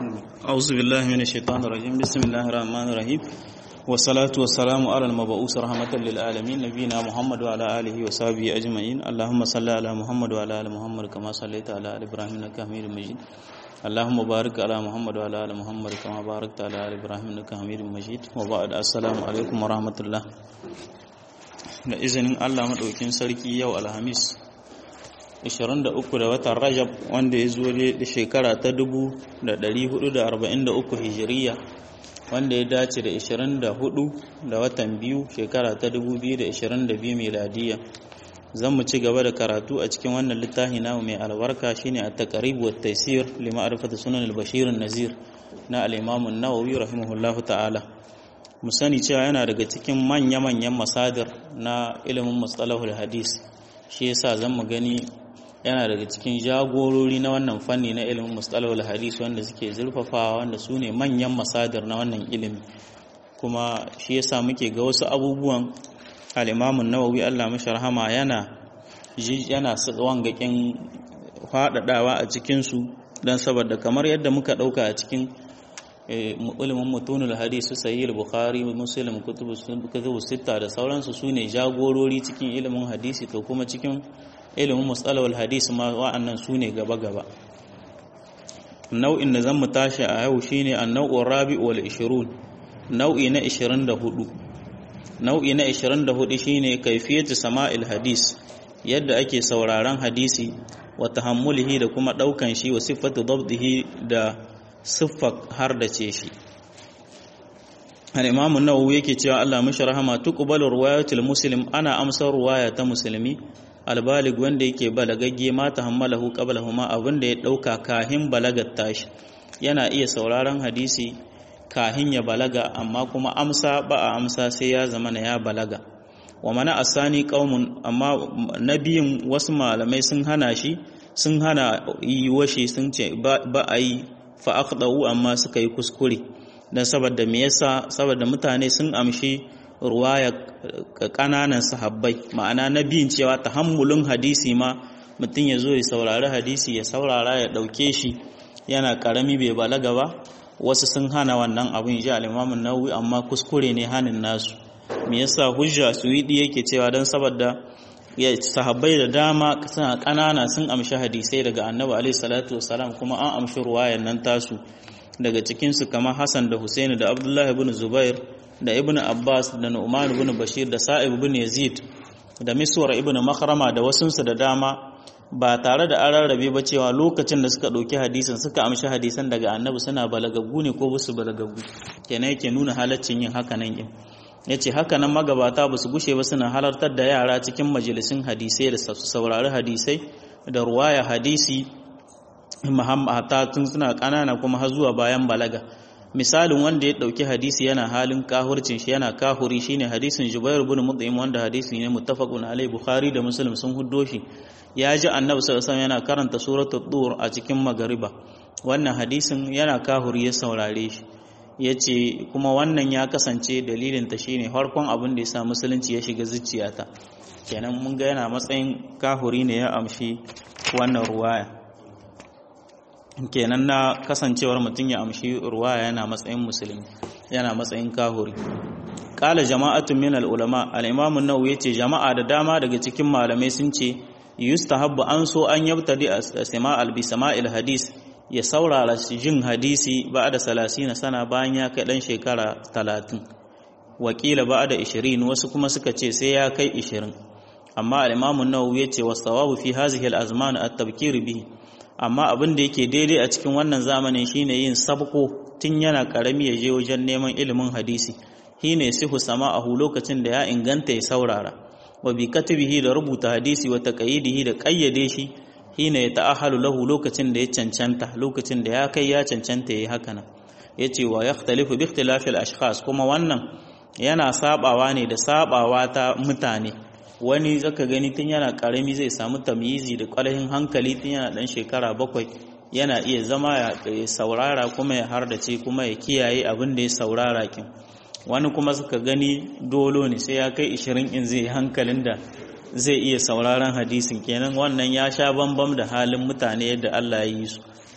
أعوذ بالله من الشيطان الرجيم بسم الله الرحمن الرحيم والصلاة والسلام على المبعوث رحمة للعالمين نبينا محمد وعلى آله وصحبه أجمعين اللهم صل على محمد وعلى آل محمد كما صليت على آل إبراهيم إنك حميد مجيد اللهم بارك على محمد وعلى آل محمد كما باركت على آل إبراهيم إنك حميد مجيد وبعد السلام عليكم ورحمة الله da izinin Allah maɗaukin sarki yau alhamis 23 da watan rajab wanda ya zo da shekara ta 1443 hijiriya wanda ya dace da 24 da watan biyu shekara ta 2022 miladiya zan mu ci gaba da karatu a cikin wannan littafi namu mai albarka shine a taqrib wa taysir li ma'rifati sunan al-bashir an-nazir na al-imam an-nawawi rahimahullahu ta'ala mu sani cewa yana daga cikin manya-manyan masadir na ilimin mustalahul hadis shi yasa zan mu gani yana daga cikin jagorori na wannan fanni na ilimin mustalahul hadis wanda suke zurfafawa wanda su ne manyan masadir na wannan ilimi kuma shi yasa muke ga wasu abubuwan al-imamun nawawi Allah mashi rahama yana yana wangakin faɗaɗawa a cikinsu don saboda kamar yadda muka ɗauka a cikin ilimin mutunul hadisi sahih bukhari muslim kutubu kutubu sita da sauransu sune jagorori cikin ilimin hadisi to kuma cikin ilimin mustalahul hadisi ma wa'annan sune gaba gaba nau'in da zan mu tashi a yau shine an-nau'ur rabi wal 20 nau'i na 24 nau'i na 24 shine kaifiyatu sama'il hadis yadda ake sauraron hadisi wa tahammulihi da kuma daukan shi wa sifatu dabdihi da siffar har da ce shi al-imamu nawawi yake cewa Allah mishi rahama tuqbalu riwayatul muslim ana amsar ruwaya ta musulmi albalig wanda yake balagagge ma tahammalahu qablahuma abinda ya dauka kahin balagar tashi yana iya sauraron hadisi kahin ya balaga amma kuma amsa ba a amsa sai ya zama na ya balaga wa mana asani qaumun amma nabiyin wasu malamai sun hana shi sun hana yi washe sun ce ba a yi fa'aƙɗa'u amma suka yi kuskure don saboda me yasa saboda mutane sun amshi ruwaya ƙananan sahabbai ma'ana na biyun cewa tahammulin hadisi ma mutum ya zo ya saurari hadisi ya saurara ya ɗauke shi yana ƙarami bai balaga ba wasu sun hana wannan abin ji alimamin nauyi amma kuskure ne hanin nasu me yasa hujja suwidi yake cewa don saboda ya sahabbai da dama suna ƙanana sun amshi hadisai daga annabi alaihi salatu wasalam kuma an amshi ruwayan nan tasu daga cikinsu kamar hassan da husaini da abdullahi ibn zubair da ibn abbas da nu'man ibn bashir da sa'ib ibn yazid da miswar ibn makhrama da wasunsu da dama ba tare da an rarrabe ba cewa lokacin da suka ɗauki hadisin suka amshi hadisan daga annabi suna balagaggu ne ko basu balagaggu kenan yake nuna halaccin yin haka nan ya ce haka nan magabata ba su gushe ba suna halartar da yara cikin majalisun hadisai da su saurari hadisai da ruwaya hadisi mahammata tun suna ƙanana kuma har zuwa bayan balaga misalin wanda ya ɗauki hadisi yana halin kahurcin shi yana kahuri shine hadisin jubair bin mut'im wanda hadisi ne muttafaqun alai bukhari da muslim sun huddo shi ya ji annabi sallallahu alaihi yana karanta suratul dur a cikin magariba wannan hadisin yana kahuri ya saurare shi ya ce kuma wannan ya kasance dalilinta shine harkon abin da ya sa musulunci ya shiga zuciyata kenan mun ga yana matsayin kahuri ne ya amshi wannan ruwaya kenan na kasancewar mutum ya amshi ruwaya yana matsayin musulmi yana matsayin kahuri kala jama'atun min al-ulama al-imam an-nawawi yace jama'a da dama daga cikin malamai sun ce yustahabbu an so an yabtadi as-sama'al bi sama'il hadis ya saurara jin hadisi ba da salasina sana bayan ya kai ɗan shekara talatin wakila ba da ishirin wasu kuma suka ce sai ya kai ishirin amma al'imamun nawawi ya ce wasu tawabu fi hazihi al'azman a tabkir bihi amma abin da yake daidai a cikin wannan zamanin shine yin sabko tun yana karami ya je wajen neman ilimin hadisi shine sihu sama'ahu lokacin da ya inganta ya saurara wa bi katibihi da rubuta hadisi wa taqayidihi da kayyade shi hina ya ta'ahalu lahu lokacin da ya cancanta lokacin da ya kai ya cancanta yayi haka nan yace wa yakhtalifu bi ikhtilafi al-ashkhas kuma wannan yana sabawa ne da sabawa ta mutane wani zaka gani tun yana karami zai samu tamyizi da ƙarfin hankali tun yana dan shekara bakwai yana iya zama ya saurara kuma ya hardace kuma ya kiyaye abin da ya saurara kin wani kuma suka gani dolo ne sai ya kai 20 in zai hankalin da zai iya sauraron hadisin kenan wannan ya sha bambam da halin mutane yadda Allah ya yi su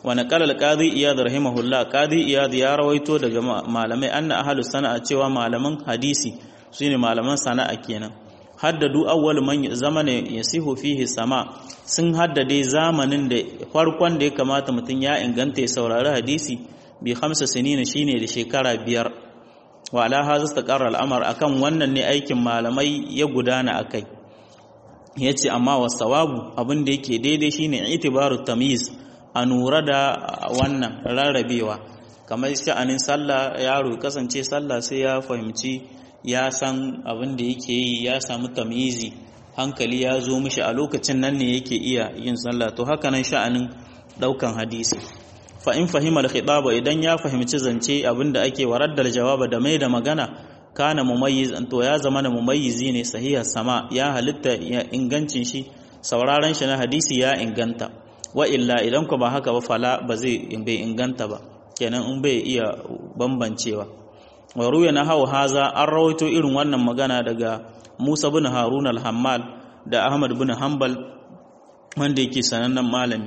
wa naqala al-qadi iyad rahimahullah qadi iyad ya rawaito daga malamai anna ahlus sana'a cewa malaman hadisi shine malaman sana'a kenan haddadu awwal man zamane yasihu fihi sama sun haddade zamanin da farkon da ya kamata mutum ya inganta ya saurari hadisi bi khamsa sinina shine da shekara biyar wa ala hadha istaqarra al-amr akan wannan ne aikin malamai ya gudana akai yace amma wasawabu abin da yake daidai shine itibaru tamyiz a nura da wannan rarrabewa kamar sha'anin sallah yaro kasance sallah sai ya fahimci ya san abin da yake yi ya samu tamyizi hankali ya zo mishi a lokacin nan ne yake iya yin sallah to haka nan sha'anin daukan hadisi fa in fahima al-khitaba idan ya fahimci zance abin da ake waraddar jawaba da mai da magana kana mumayyiz to ya zama na mumayyizi ne sahiha sama ya halitta ya ingancin shi sauraron shi na hadisi ya inganta wa illa idan ku ba haka ba fala ba zai bai inganta ba kenan in bai iya bambancewa wa ruya na hau haza an rawaito irin wannan magana daga Musa bin Harun al-Hammal da Ahmad bin Hanbal wanda yake sanannen malami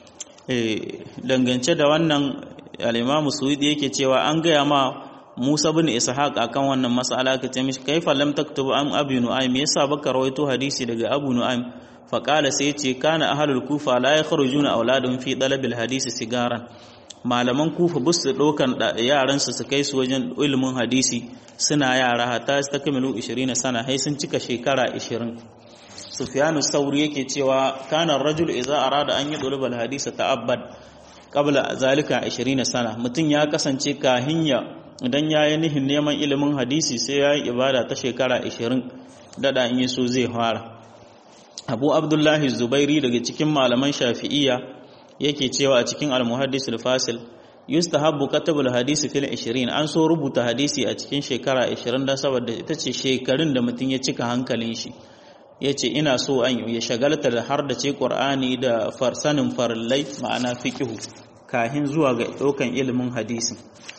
dangance da wannan al-Imam Suwidi yake cewa an gaya ma Musa bin Ishaq akan wannan mas'ala ka ce mishi kaifa lam taktubu an Abu Nu'aym me yasa baka rawaito hadisi daga Abu Nu'aym fa qala sai yace kana ahlul kufa la yakhrujuna auladun fi talabil hadisi sigaran malaman kufa bus su dokan yaran su su kai su wajen ilimin hadisi suna yara hatta su takmilu 20 sana hai sun cika shekara 20 Sufyanu Sauri yake cewa kana rajul idza arada an yudlub al hadisa ta'abbad qabla zalika 20 sana mutun ya kasance kahinya idan ya yi nihin neman ilimin hadisi sai ya yi ibada ta shekara 20 dada in yi so zai fara abu abdullahi zubairi daga cikin malaman shafi'iyya yake cewa a cikin almuhaddis al-fasil yustahabbu katabul hadisi fil 20 an so rubuta hadisi a cikin shekara 20 dan saboda ita ce shekarun da mutum ya cika hankalin shi yace ina so an ya shagalta da har da ce qur'ani da farsanin farillai ma'ana fiqhu kahin zuwa ga daukan ilimin hadisi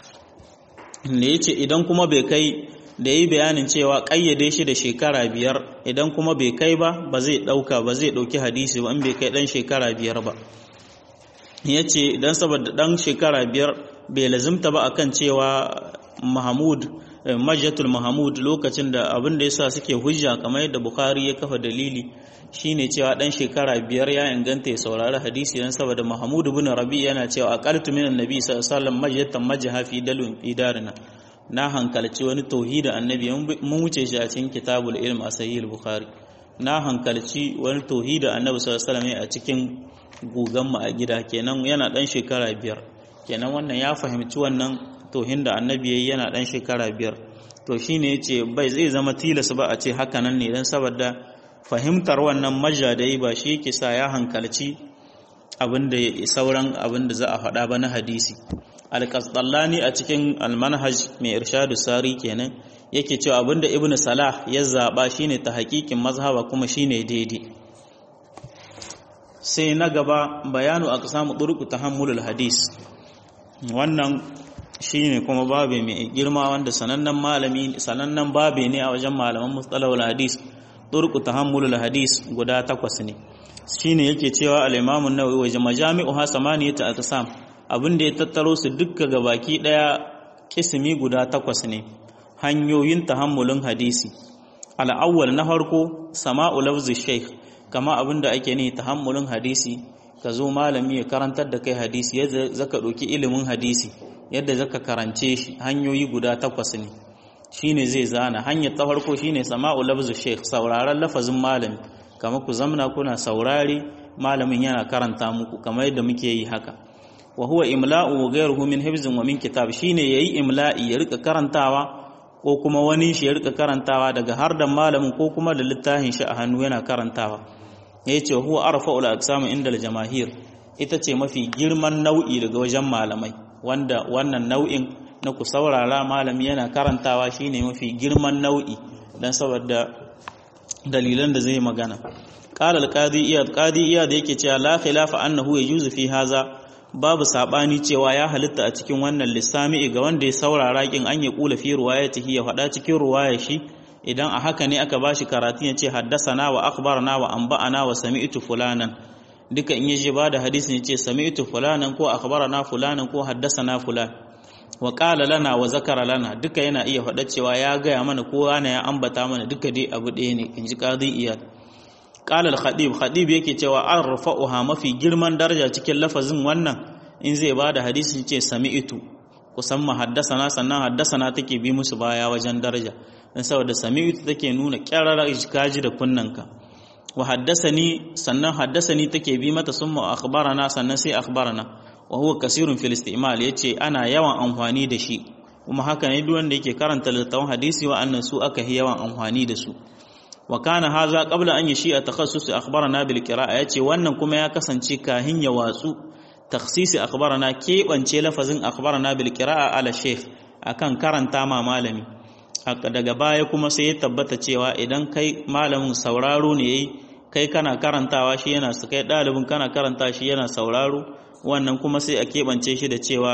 da ya ce idan kuma bai kai da yi bayanin cewa ƙayyade shi da shekara biyar idan kuma bai kai ba ba zai ɗauka ba zai ɗauki hadisi ba in bai kai ɗan shekara biyar ba ya ce idan saboda ɗan shekara biyar bai lazimta ba akan cewa mahamud majjatul mahamud lokacin da abin da yasa suke hujja kamar yadda bukhari ya kafa dalili shine cewa dan shekara biyar ya inganta ya saurari hadisi dan saboda Mahmud ibn Rabi yana cewa aqaltu min annabi sallallahu alaihi wasallam majatan majha fi dalun idarina na hankalci wani tauhidi annabi mun wuce shi a cikin kitabul ilm a sahih al-bukhari na hankalci wani tauhidi annabi sallallahu alaihi wasallam a cikin gugan mu a gida kenan yana dan shekara biyar kenan wannan ya fahimci wannan tauhin da annabi yayi yana dan shekara biyar to shine yace bai zai zama tilas ba a ce haka nan ne dan saboda fahimtar wannan majja da yi ba shi yake sa ya hankalci abinda sauran abinda za a faɗa ba na hadisi alƙasɗallani a cikin almanhaj mai irshadu sari kenan yake cewa abinda ibn salah ya zaɓa shine ta haƙiƙin mazhaba kuma shine daidai sai na gaba bayanu a samu ɗurku ta hammulul hadis wannan shine kuma babe mai girma wanda sanannen malami sanannen babe ne a wajen malaman mustalahul hadis turku tahammulul hadis guda takwas ne shine yake cewa al-Imam an-Nawawi wa majami'uha samaniyata aqsam abin da ya tattaro su dukka gabaki daya kismi guda takwas ne hanyoyin tahammulin hadisi al-awwal na farko sama'u lafzi shaykh kama abin da ake ne tahammulin hadisi ka zo malami ya karantar da kai hadisi yadda zaka ɗauki ilimin hadisi yadda zaka karance shi hanyoyi guda takwas ne shine zai zana hanyar ta farko shine sama'u lafzu sheikh sauraron lafazin malami kamar ku zamna kuna saurare malamin yana karanta muku kamar yadda muke yi haka wa huwa imla'u wa ghayruhu min hifzin wa min kitab shine yayi imla'i ya rika karantawa ko kuma wani shi ya rika karantawa daga har da malamin ko kuma da littafin shi a hannu yana karantawa yace huwa arfa'ul aqsam inda al-jamaahir ita ce mafi girman nau'i daga wajen malamai wanda wannan nau'in na ku saurara malami yana karantawa shine mafi girman nau'i dan saboda dalilan da zai magana qala al-qadi iyad qadi iyad yake cewa la khilafa annahu yajuzu fi haza babu sabani cewa ya halitta a cikin wannan lissami ga wanda ya saurara kin an ya kula fi riwayatihi ya faɗa cikin riwayar shi idan a haka ne aka bashi karatu ya ce haddasana wa akhbarana wa anba'ana wa sami'tu fulanan duka in yaje ba da hadisin yace sami'tu fulanan ko akhbarana fulanan ko haddasana fulan wa qala lana wa zakara lana duka yana iya faɗa cewa ya gaya mana ko ana ya ambata mana duka dai abu ɗaya ne in ji qadi iyad qala al-khatib khatib yake cewa arfa'uha mafi girman daraja cikin lafazin wannan in zai ba da hadisin ce sami'tu kusan ma haddasana sannan haddasana take bi musu baya wajen daraja dan saboda sami'tu take nuna kyarara kaji da kunnanka wa haddasani sannan haddasani take bi mata summa akhbarana sannan sai akhbarana wa huwa kasirun fil istimal yace ana yawan amfani da shi kuma haka ne duk wanda yake karanta littafin hadisi wa annan su aka yi yawan amfani da su wa kana haza qabla an yashi a takhassus akhbarana bil qira'a yace wannan kuma ya kasance kahin ya watsu takhsisi akhbarana keɓance lafazin akhbarana bil qira'a ala sheikh akan karanta ma malami daga baya kuma sai ya tabbata cewa idan kai malamin sauraro ne yayi kai kana karantawa shi yana su kai ɗalibin kana karanta shi yana sauraro wannan kuma sai a keɓance shi da cewa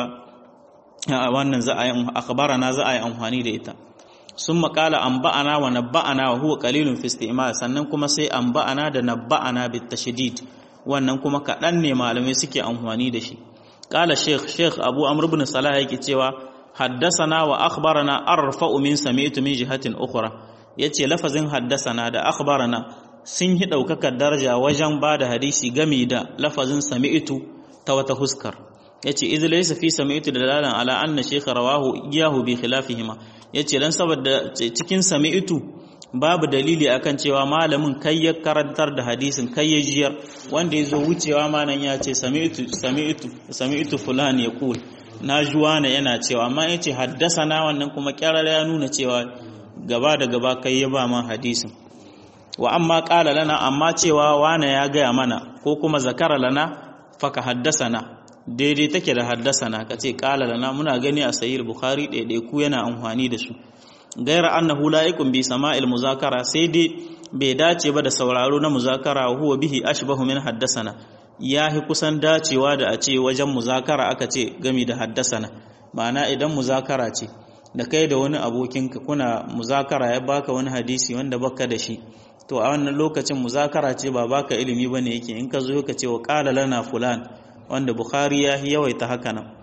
wannan za a yi akhbarana za a yi amfani da ita sun makala an ba'ana wa nabba'ana wa huwa qalilun fi istimal sannan kuma sai an ba'ana da nabba'ana bit tashdid wannan kuma kaɗan ne malamai suke amfani da shi qala sheikh sheikh abu amr ibn salah yake cewa haddasana wa akhbarana arfa'u min sami'tu min jihatin ukhra yace lafazin haddasana da akhbarana sun yi daukakar daraja wajen bada hadisi game da lafazin sami'tu ta wata huskar yace idh laysa fi sami'tu dalalan ala anna shaykh rawahu iyahu bi khilafihima yace dan saboda cikin sami'tu babu dalili akan cewa malamin kai ya karantar da hadisin kai ya jiyar wanda ya zo wucewa ma nan ya ce sami'tu sami'tu sami'tu fulan yaqul na juwana yana cewa amma yace haddasana wannan kuma kyarar ya nuna cewa gaba da gaba kai ya ba ma hadisin wa amma qala lana amma cewa wana ya gaya mana ko kuma zakara lana faka haddasana daidai take da haddasana kace qala lana muna gani a sahih bukhari daidai ku yana amfani da su gaira annahu la'iqun bi sama'il muzakara sai dai bai dace ba da sauraro na muzakara huwa bihi ashbahu min haddasana yahi kusan dacewa da a ce wajen muzakara aka ce gami da haddasana ma'ana idan muzakara ce da kai da wani abokinka kuna muzakara ya baka wani hadisi wanda baka da shi to a wannan lokacin muzakara ce ba baka ilimi bane yake in ka zo ka ce wa qala lana fulan wanda bukhari ya yawaita haka nan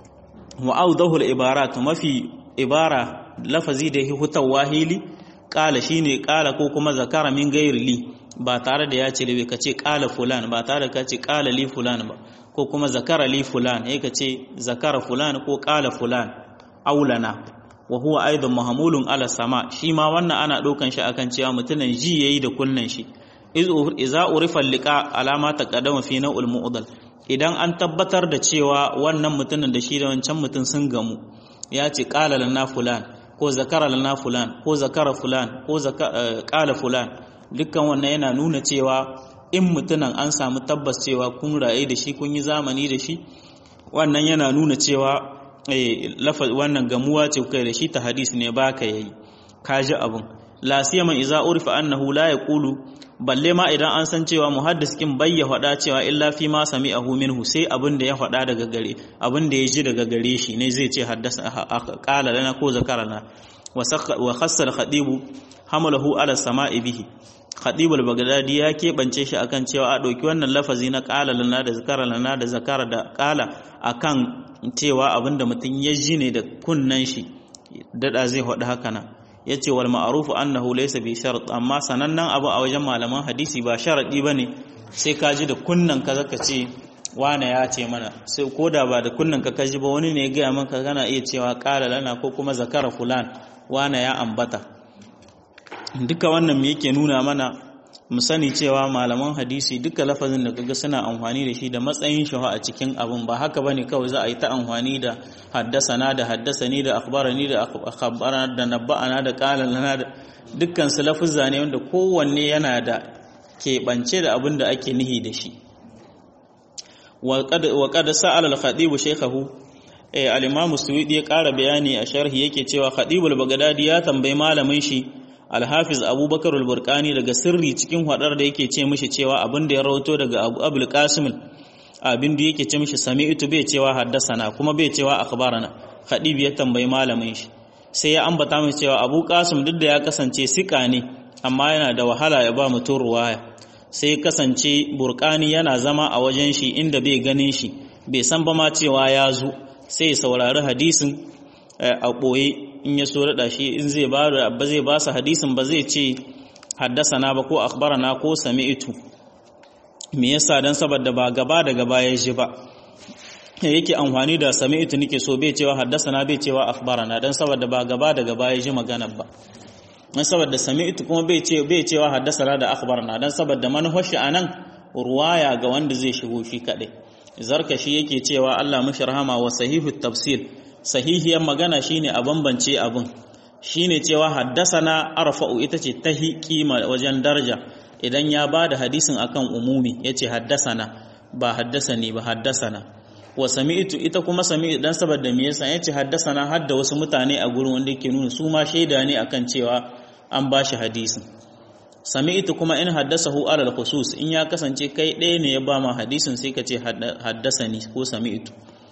wa awdahu al-ibarat mafi ibara lafazi da hutar wahili ƙala shi ne ƙala ko kuma zakara min gairi li ba tare da ya ce libe ka ce ƙala fulan ba tare da ka ce ƙala li fulan ba ko kuma zakara li fulan ya ka ce zakara fulan ko ƙala fulan aulana wa huwa aidan mahamulun ala sama shi ma wannan ana ɗaukan shi akan cewa mutumin ji yayi da kunnan shi iza urifa liqa alama taqaddama fi naw'il mu'dal idan an tabbatar da cewa wannan mutumin da shi da wancan mutum sun gamu ya ce ƙala lana fulan ko zakara lana fulan ko zakara fulan ko ƙala fulan dukkan wannan yana nuna cewa in mutunan an samu tabbas cewa kun raye da shi kun yi zamani da shi wannan yana nuna cewa wannan gamuwa ce kai da shi ta hadis ne ba ka yayi ka ji abin la siyama iza urifa annahu la yaqulu balle ma idan an san cewa muhaddis kin bayya faɗa cewa illa fi ma sami'ahu minhu sai abin da ya faɗa daga gare abin da ya ji daga gare shi ne zai ce haddasa qala lana ko zakarana wa khassa al-khadibu hamalahu ala sama'i bihi khadib al-baghdadi ya keɓance shi akan cewa a ɗauki wannan lafazi na qala lana da zakara lana da zakara da qala akan cewa abinda mutum ya ji ne da kunnan shi dada zai faɗi haka nan ya ce wal ma'arufu annahu laysa bi shart amma sanannen abu a wajen malaman hadisi ba sharadi bane sai ka ji da kunnan ka zaka ce wane ya ce mana sai koda ba da kunnan ka kaji ba wani ne ya gaya maka kana iya cewa qala lana ko kuma zakara fulan wane ya ambata duka wannan me yake nuna mana mu sani cewa malaman hadisi duka lafazin da kaga suna amfani da shi da matsayin shi a cikin abun ba haka bane kawai za a yi ta amfani da haddasana da haddasani da akhbarani da akhbarana da nabba'ana da qala lana da dukkan su lafuzza ne wanda kowanne yana da keɓance da abin da ake nihi da shi wa qad sa'ala al-khatib shaykhahu al-imam suwidi ya ƙara bayani a sharhi yake cewa khatibul bagdadi ya tambayi malamin shi alhafiz abubakar al-burkani daga sirri cikin hadar da yake ce mishi cewa abin da ya rawato daga abu abul qasim abin da yake ce mishi sami'tu bai cewa haddasana kuma bai cewa akhbarana khadib ya tambayi malamin shi sai ya ambata mishi cewa abu qasim duk da ya kasance sika ne amma yana da wahala ya ba mutum ruwaya sai kasance burkani yana zama a wajen shi inda bai ganin shi bai san ba ma cewa ya zo sai ya saurari hadisin a ɓoye in ya so daɗa shi in zai ba ba zai ba su hadisin ba zai ce haddasana ba ko akhbarana ko sami'tu me yasa dan saboda ba gaba da gaba ya ji ba yake amfani da sami'tu nake so bai cewa haddasana bai cewa akhbarana dan saboda ba gaba da gaba ya ji magana ba dan saboda sami'tu kuma bai ce bai cewa haddasana da akhbarana dan saboda manhaji anan ruwaya ga wanda zai shigo shi kadai zarkashi yake cewa Allah mashi rahama wa sahihu tafsir sahihiyar magana shine a bambance abun shine cewa haddasana arfa'u ita ce tahi kima wajen daraja idan ya bada hadisin akan umumi yace haddasana ba haddasani ba haddasana wa sami'tu ita kuma sami'tu dan saboda me yasa yace haddasana har da wasu mutane a gurin wanda yake nuna su ma shaida ne akan cewa an bashi hadisin sami'tu kuma in haddasahu alal khusus in ya kasance kai ɗaya ne ya ba ma hadisin sai ka ce haddasani ko sami'tu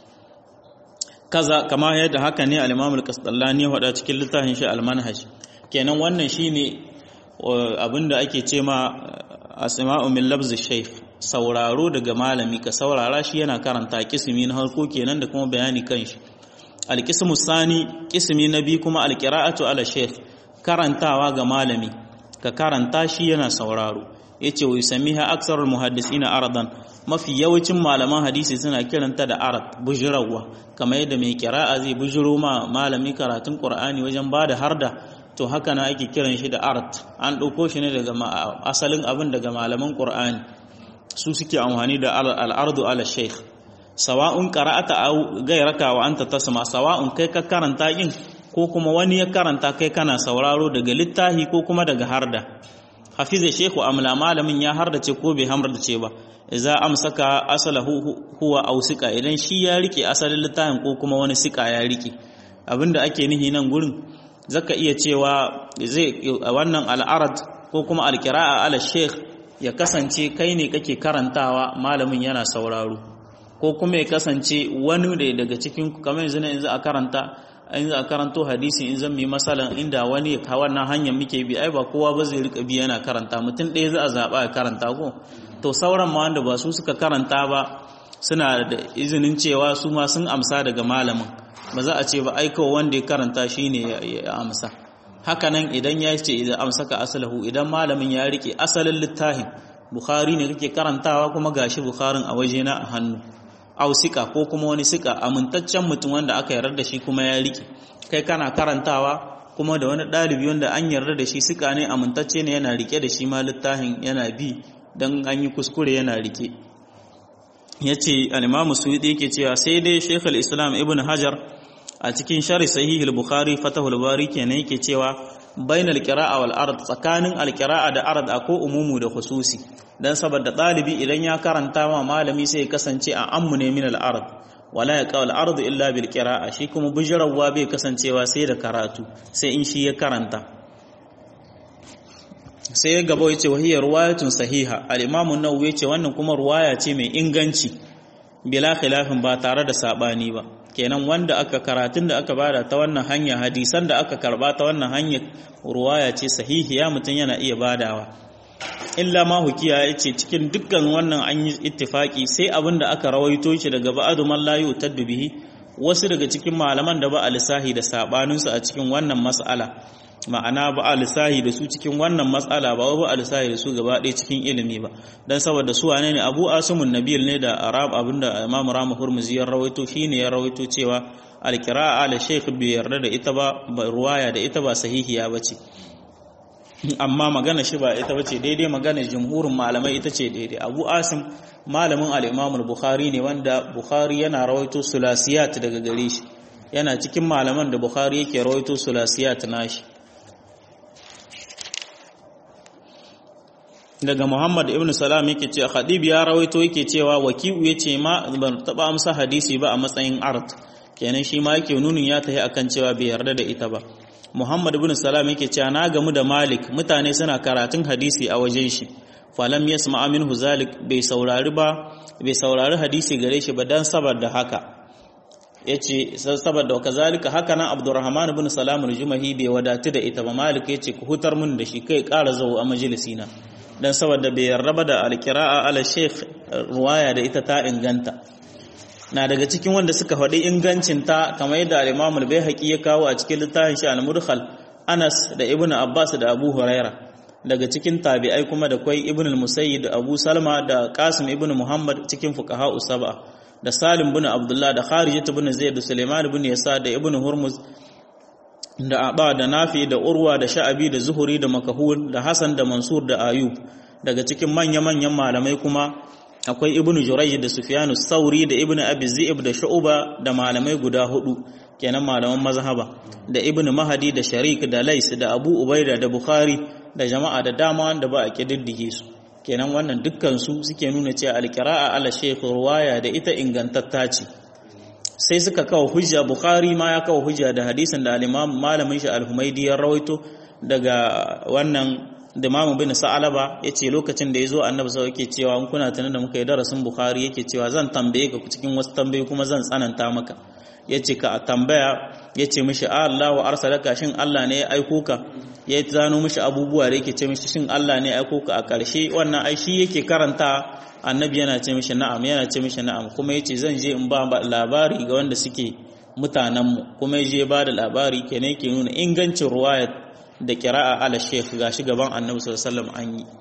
kaza kama yadda haka ne al-Imam al-Qasdallani ya faɗa cikin littafin shi al-Manhaj kenan wannan shine abinda ake ce ma asma'u min labz shaykh sauraro daga malami ka saurara shi yana karanta kismi na harko kenan da kuma bayani kan shi al-qismu sani kismi na bi kuma al-qira'atu ala shaykh karantawa ga malami ka karanta shi yana sauraro yace wa yusamiha aksarul muhaddisina aradan mafi yawancin malaman hadisi suna kiranta da arad bujirawa kamar yadda mai kira'a zai bujiro ma malami karatun qur'ani wajen bada harda to haka na ake kiran shi da art an ɗauko shi ne daga asalin abin daga malaman qur'ani su suke amfani da al'ardu ala sheikh sawa'un qara'ata aw gairaka wa anta tasma sawa'un kai ka karanta yin ko kuma wani ya karanta kai kana sauraro daga littafi ko kuma daga harda hafiza shehu amla malamin ya hardace ko bai hardace ba za amsaka asalahu huwa aw sika idan shi ya rike asalin littafin ko kuma wani sika ya rike abinda ake nihi nan gurin zaka iya cewa zai wannan al'arad ko kuma alqira'a ala sheikh ya kasance kai ne kake karantawa malamin yana sauraro ko kuma ya kasance wani da daga cikin kamar yanzu yanzu a karanta in za a karanto hadisi in zan yi masalan inda wani ya wannan hanyar muke bi ai ba kowa ba zai rika bi yana karanta mutum ɗaya za a zaɓa ya karanta ko to sauran ma wanda ba su suka karanta ba suna da izinin cewa su ma sun amsa daga malamin ba za a ce ba ai kawai wanda ya karanta shine ya amsa hakanan idan ya ce idan amsa ka asalahu idan malamin ya rike asalin littafin bukhari ne kake karantawa kuma gashi bukharin a wajena a hannu au sika ko kuma wani sika amintaccen mutum wanda aka yarda da shi kuma ya rike kai kana karantawa kuma da wani ɗalibi wanda an yarda da shi sika ne amintacce ne yana rike da shi ma littafin yana bi don an yi kuskure yana rike ya ce alimamu su yake cewa sai dai shekul islam ibn hajar a cikin shari sahihul bukhari fatahul bari kenan yake cewa bainal qira'a wal ard tsakanin alqira'a da ard ko umumu da khususi dan saboda dalibi idan ya karanta ma malami sai ya kasance a ammu ne min al ard wala ya qawl ard illa bil qira'a shi kuma bujrawa bai kasancewa sai da karatu sai in shi ya karanta sai gaba yace wahiya ruwayatun sahiha al imam an-nawawi yace wannan kuma ruwaya ce mai inganci bila khilafin ba tare da sabani ba kenan wanda aka karatun da aka bada ta wannan hanya hadisan da aka karba ta wannan hanya ruwaya ce sahihiya mutum yana iya badawa illa ma hukiya yace cikin dukkan wannan an yi ittifaki sai abin da aka rawaito shi daga ba'adu man la yutaddu bihi wasu daga cikin malaman da ba alisahi da sabanin su a cikin wannan mas'ala ma'ana ba alisahi da su cikin wannan mas'ala ba ba alisahi da su gaba ɗaya cikin ilimi ba dan saboda su wane ne Abu Asimun Nabil ne da Arab abinda Imam Rama Hurmuzi ya rawaito shine ya rawaito cewa al-qira'a ala shaykh bi yarda da ita ba ruwaya da ita ba sahihiya bace amma magana shi ba ita bace daidai magana jumhurin malamai ita ce daidai Abu Asim malamin al-Imam al-Bukhari ne wanda Bukhari yana rawaito sulasiyat daga gare shi yana cikin malaman da Bukhari yake rawaito sulasiyat nashi daga Muhammad ibn Salam yake cewa Khadib ya rawaito yake cewa wakiu yace ma ban taba amsa hadisi ba a matsayin art kenan shi ma yake nunin ya tahi akan cewa bai yarda da ita ba Muhammad ibn Salam yake cewa na gamu da Malik mutane suna karatun hadisi a wajen shi falam yasma minhu zalik bai saurari ba bai saurari hadisi gare shi ba dan saboda haka yace saboda kazalika haka nan Abdurrahman ibn Salam al-Jumahi bai wadatu da ita ba Malik yace ku hutar mun da shi kai ƙara zawo a majalisina dan saboda bai yarraba da alqira'a ala sheikh ruwaya da ita ta inganta na daga cikin wanda suka faɗi ingancin ta kamar yadda al-Imam al-Baihaqi ya kawo a cikin littafin shi al-Mudkhal Anas da Ibn Abbas da Abu Huraira daga cikin tabi'ai kuma da kwai Ibn al-Musayyib da Abu Salma da Qasim ibn Muhammad cikin fuqaha usaba da Salim ibn Abdullah da Kharijah ibn Zaid da Sulaiman ibn Yasa da Ibn Hurmuz da Aba da Nafi da Urwa da Sha'abi da Zuhuri da Makahul da Hassan da Mansur da Ayub daga cikin manya-manyan malamai kuma akwai Ibn Jurayj da Sufyanu Sauri da Ibn Abi Zi'ib da Shu'ba da malamai guda hudu kenan malaman mazhaba da Ibn Mahdi da Sharik da Lais da Abu Ubaida da Bukhari da jama'a da dama wanda ba a kididdige su kenan wannan dukkan su suke nuna cewa alqira'a ala shaykh ruwaya da ita ingantatta ce sai suka kawo hujja bukhari ma ya kawo hujja da hadisin da al-imam malamin shi al-humaydi ya rawaito daga wannan da Imam bin Sa'alaba yace lokacin da yazo Annabi sai yake cewa in kuna tunan da muka yi darasin Bukhari yake cewa zan tambaye ka cikin wasu tambayoyi kuma zan tsananta maka yace ka tambaya yace mishi Allahu arsalaka shin Allah ne ya aiko ka ya zano mishi abubuwa da yake ce mishi shin Allah ne ya aiko ka a ƙarshe wannan ai shi yake karanta annabi yana ce mishi na'am yana ce mishi na'am kuma yace zan je in ba labari ga wanda suke mutanenmu kuma ya je ba da labari kenan yake nuna ingancin ruwayat da kira'a ala sheikh gashi gaban annabi sallallahu alaihi wasallam an yi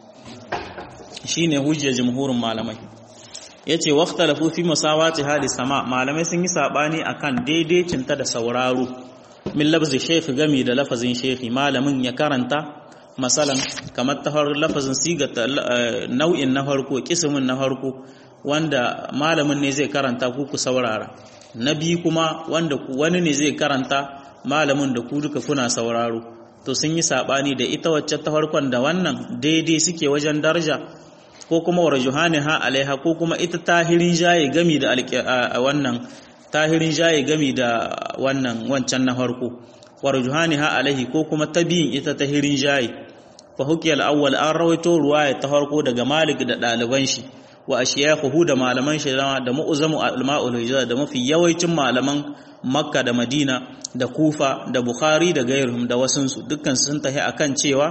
shine hujjar jumhurin malamai yace waqtalafu fi musawati hali sama malamai sun yi sabani akan daidaicin ta da sauraro min lafzi sheikh gami da lafazin sheikh malamin ya karanta masalan kamar ta lafazin siga nau'in na farko kismin na farko wanda malamin ne zai karanta ku ku saurara na biyu kuma wanda wani ne zai karanta malamin da ku duka kuna sauraro to sun yi sabani da ita wacce ta farkon da wannan daidai suke wajen daraja ko kuma warjuhani ha alaiha ko kuma ita tahirin jaye gami da wannan tahirin jaye gami da wannan wancan na farko warjuhani ha alaihi ko kuma tabiyin ita tahirin jaye fa hukiyal awwal an rawaito ruwaya ta farko daga malik da ɗaliban shi wa ashiyahu da malaman shi da mu'zamu al-ma'ul hijra da mafi yawancin malaman makka da madina da kufa da bukhari da gairuhum da wasunsu dukkan sun tahi akan cewa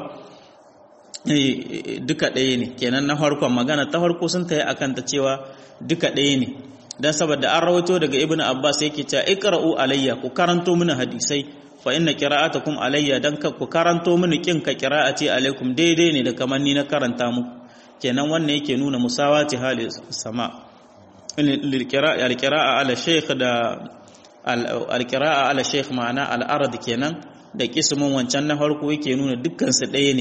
duka ɗaya ne kenan na farkon magana ta farko sun tahi akan ta cewa duka ɗaya ne dan saboda an rawaito daga ibnu abbas yake cewa iqra'u alayya ku karanto mini hadisai fa inna qira'atakum alayya dan ka ku karanto mini kin ka qira'ati alaikum daidai ne da kamar ni na karanta muku kenan wannan yake nuna musawati hali sama al-qira'a ala shaykh da al-qira'a ala shaykh ma'ana al-arad kenan da kismin wancan na farko yake nuna dukkan su ɗaya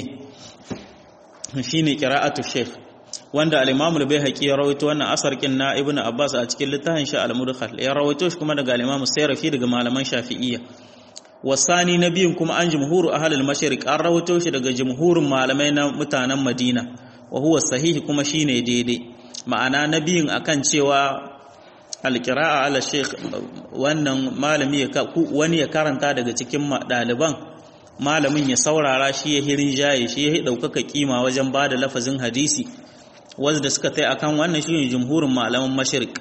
ne shine qira'atu shaykh wanda al-imam al-baihaqi ya rawaito wannan asar kin na ibn abbas a cikin littafin shi al-mudkhal ya rawaito shi kuma daga al-imam sayrafi daga malaman shafi'iyya wasani na biyun kuma an jumhuru ahal al-mashriq an rawaito shi daga jumhurin malamai na mutanen madina wa huwa sahihi kuma shine daidai ma'ana na biyun akan cewa al-qira'a ala sheikh wannan malami ya wani ya karanta daga cikin ɗaliban malamin ya saurara shi ya hirin jaye shi ya ɗaukaka kima wajen ba da lafazin hadisi wanda suka tai akan wannan shine jumhurin malaman mashriq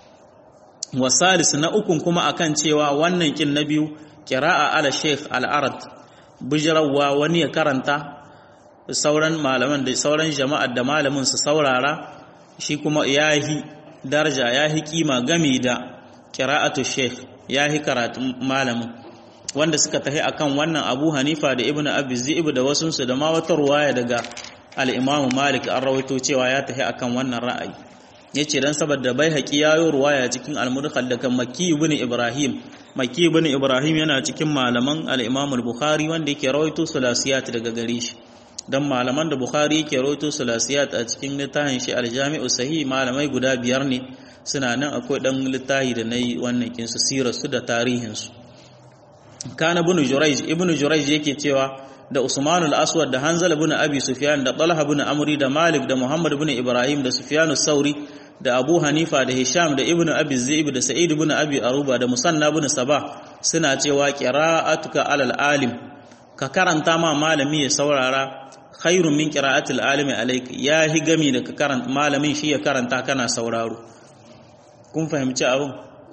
wasalis na ukun kuma akan cewa wannan kin na biyu qira'a ala sheikh al-arad bijrawa wani ya karanta sauran malaman da sauran jama'ar da malamin su saurara shi kuma yahi daraja yahi kima gami da qira'atu sheikh yahi karatu malamin wanda suka tahi akan wannan Abu Hanifa da Ibn Abi Zi'ib da wasunsu da ma wata ruwaya daga al-Imam Malik an rawaito cewa ya tahi akan wannan ra'ayi yace dan saboda Baihaqi yayo ruwaya cikin al-Mudkhal daga Makki ibn Ibrahim Makki ibn Ibrahim yana cikin malaman al-Imam al-Bukhari wanda yake rawaito sulasiyat daga gare shi dan malaman da Bukhari yake rawaito sulasiyat a cikin littafin shi al-Jami'u Sahih malamai guda biyar ne suna nan akwai dan littafi da nayi wannan kin su sirar su da tarihin su kana ibn Jurayj ibn Jurayj yake cewa da Usman al-Aswad da Hanzal ibn Abi Sufyan da Talha ibn Amri da Malik da Muhammad ibn Ibrahim da Sufyan sauri da Abu Hanifa da Hisham da Ibn Abi Zaib da Sa'id ibn Abi Aruba da Musanna ibn Sabah suna cewa qira'atuka alal alim ka karanta ma malami ya saurara khairun min qira'atil alimi alayka ya hi gami da ka karanta malamin shi ya karanta kana sauraro kun fahimci abin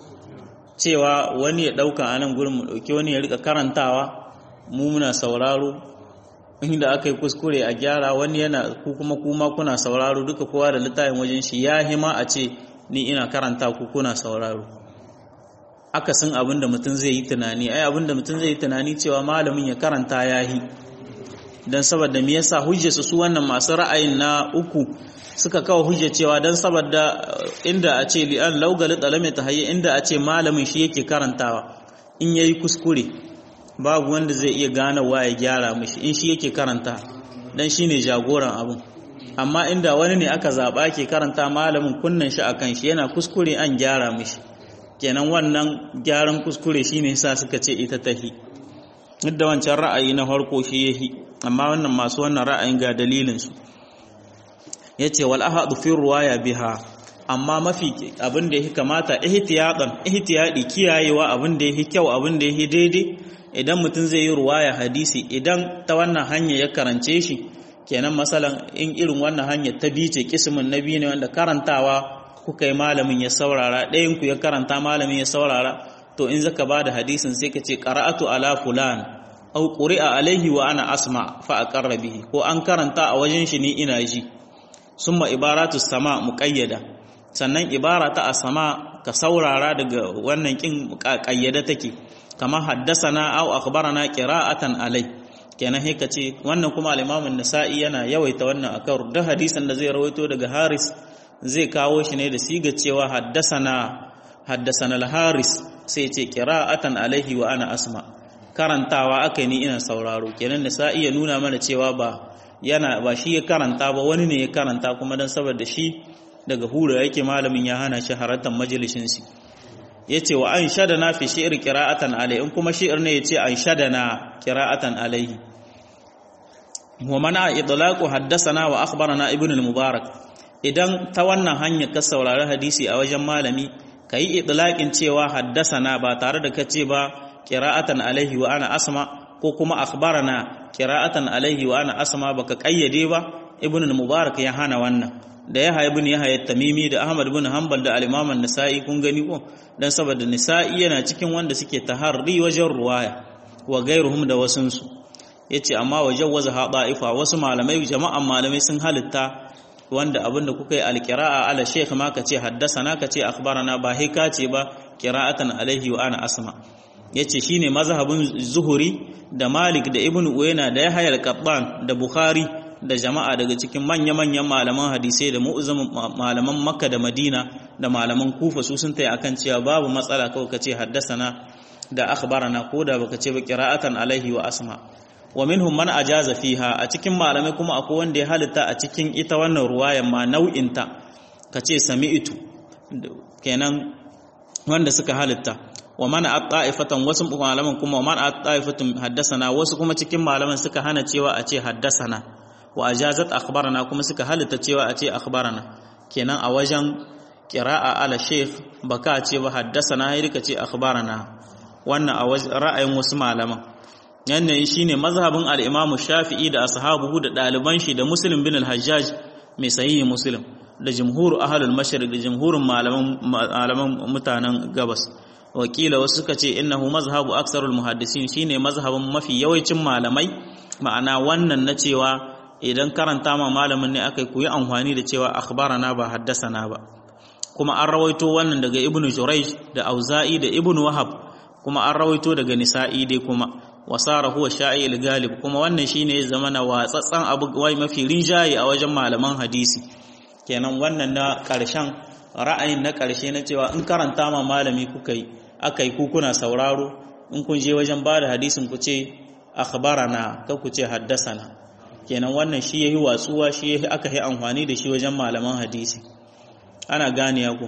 cewa wani ya dauka anan gurin mu dauki wani ya rika karantawa mu muna sauraro inda aka yi kuskure a gyara wani yana ku kuma kuma kuna sauraro duka kowa da littafin wajen shi ya hima a ce ni ina karanta ku kuna sauraro akasin abin da mutum zai yi tunani ai abin da mutum zai yi tunani cewa malamin ya karanta ya yi don saboda me yasa hujjarsu su wannan masu ra'ayin na uku suka kawo hujja cewa don saboda inda a ce li'an laugali dalame ta haye inda a ce malamin shi yake karantawa in yayi kuskure babu wanda zai iya ganawa ya gyara mishi in shi yake karanta dan shine jagoran abun amma inda wani ne aka zaba ke karanta malamin kunnan shi akan shi yana kuskure an gyara mishi kenan wannan gyaran kuskure shine yasa suka ce ita tahi duk da wancan ra'ayi na farko shi yahi amma wannan masu wannan ra'ayin ga dalilin su yace wal ahadu fi ruwaya biha amma mafi abin da yake kamata ihtiyadan ihtiyadi kiyayewa abin da yake kyau abin da yake daidai idan mutum zai yi ruwaya hadisi idan ta wannan hanya ya karance shi kenan masalan in irin wannan hanya ta bice kismin nabi ne wanda karantawa kuka yi malamin ya saurara ɗayan ku ya karanta malamin ya saurara to in zaka bada hadisin sai ka ce qara'atu ala fulan aw quri'a alaihi wa ana asma fa aqarra bihi ko an karanta a wajen shi ni ina ji summa ibaratu sama muqayyada sannan ibara ta asama ka saurara daga wannan kin kayyada take kamar haddasana aw akhbarana qira'atan alai kenan sai ka ce wannan kuma al-Imam an-Nasa'i yana yawaita wannan akan da hadisin da zai rawaito daga Haris zai kawo shi ne da siga cewa haddasana haddasana al-Haris sai ce qira'atan alaihi wa ana asma karantawa akai ni ina sauraro kenan Nasa'i ya nuna mana cewa ba yana ba shi ya karanta ba wani ne ya karanta kuma dan saboda shi daga hura yake malamin ya hana shi haratan majalisin shi yace wa an shadana fi shi'r qira'atan alai in kuma shi'r ne yace an shadana qira'atan alaihi wa mana idlaqu haddathana wa akhbarana ibn al-mubarak idan ta wannan hanya ka saurari hadisi a wajen malami kai idlaqin cewa haddasana ba tare da kace ba qira'atan alaihi wa ana asma ko kuma akhbarana qira'atan alaihi wa ana asma baka kayyade ba ibn al-mubarak ya hana wannan da ya haibu ne ya hayar tamimi da ahmad bin hanbal da alimaman nisa'i kun gani ko dan saboda nisa'i yana cikin wanda suke taharri wajen ruwaya wa gairuhum da wasunsu yace amma wajen waza haɗa'ifa wasu malamai jama'an malamai sun halitta wanda abinda kuka yi alqira'a ala shaykh ma kace haddasana kace akhbarana ba hika ce ba qira'atan alaihi wa ana asma yace shine mazhabin zuhuri da malik da ibnu uyayna da yahya al-qattan da bukhari da jama'a daga cikin manya-manyan malaman hadisai da mu'uzzamin malaman makka da madina da malaman kufa su sun tayi akan cewa babu matsala kawai kace haddasana da akhbarana ko da baka ce ba qira'atan alaihi wa asma wa minhum man ajaza fiha a cikin malamai kuma akwai wanda ya halitta a cikin ita wannan ruwayan ma nau'in ta kace sami'tu kenan wanda suka halitta wa man at-ta'ifatan wasu malaman kuma man at-ta'ifatun haddasana wasu kuma cikin malaman suka hana cewa a ce haddasana wa ajazat akhbarana kuma suka halitta cewa a ce akhbarana kenan a wajen qira'a ala sheikh baka ce ba haddasana ya rika ce akhbarana wannan a ra'ayin wasu malaman yannan shine mazhabin al-Imam Shafi'i da ashabuhu da daliban shi da Muslim bin al-Hajjaj mai sahihi Muslim da jumhur ahlul mashriq da jumhurin malaman malaman mutanen gabas wakila wasu suka ce innahu mazhabu aksarul muhaddisin shine mazhabin mafi yawancin malamai ma'ana wannan na cewa idan karanta ma malamin ne aka yi amfani da cewa akhbarana ba haddasana ba kuma an rawaito wannan daga ibnu jurayj da auza'i da ibnu wahab kuma an rawaito daga nisa'i dai kuma wasara huwa sha'i al-galib kuma wannan shine zama na watsatsan abu wai mafi rinjaye a wajen malaman hadisi kenan wannan na karshen ra'ayin na karshe na cewa in karanta ma malami kuka yi aka yi ku kuna sauraro in kun je wajen ba da hadisin ku ce akhbarana ka ku ce haddasana kenan wannan shi yayi watsuwa shi yayi aka yi amfani da shi wajen malaman hadisi ana gane ku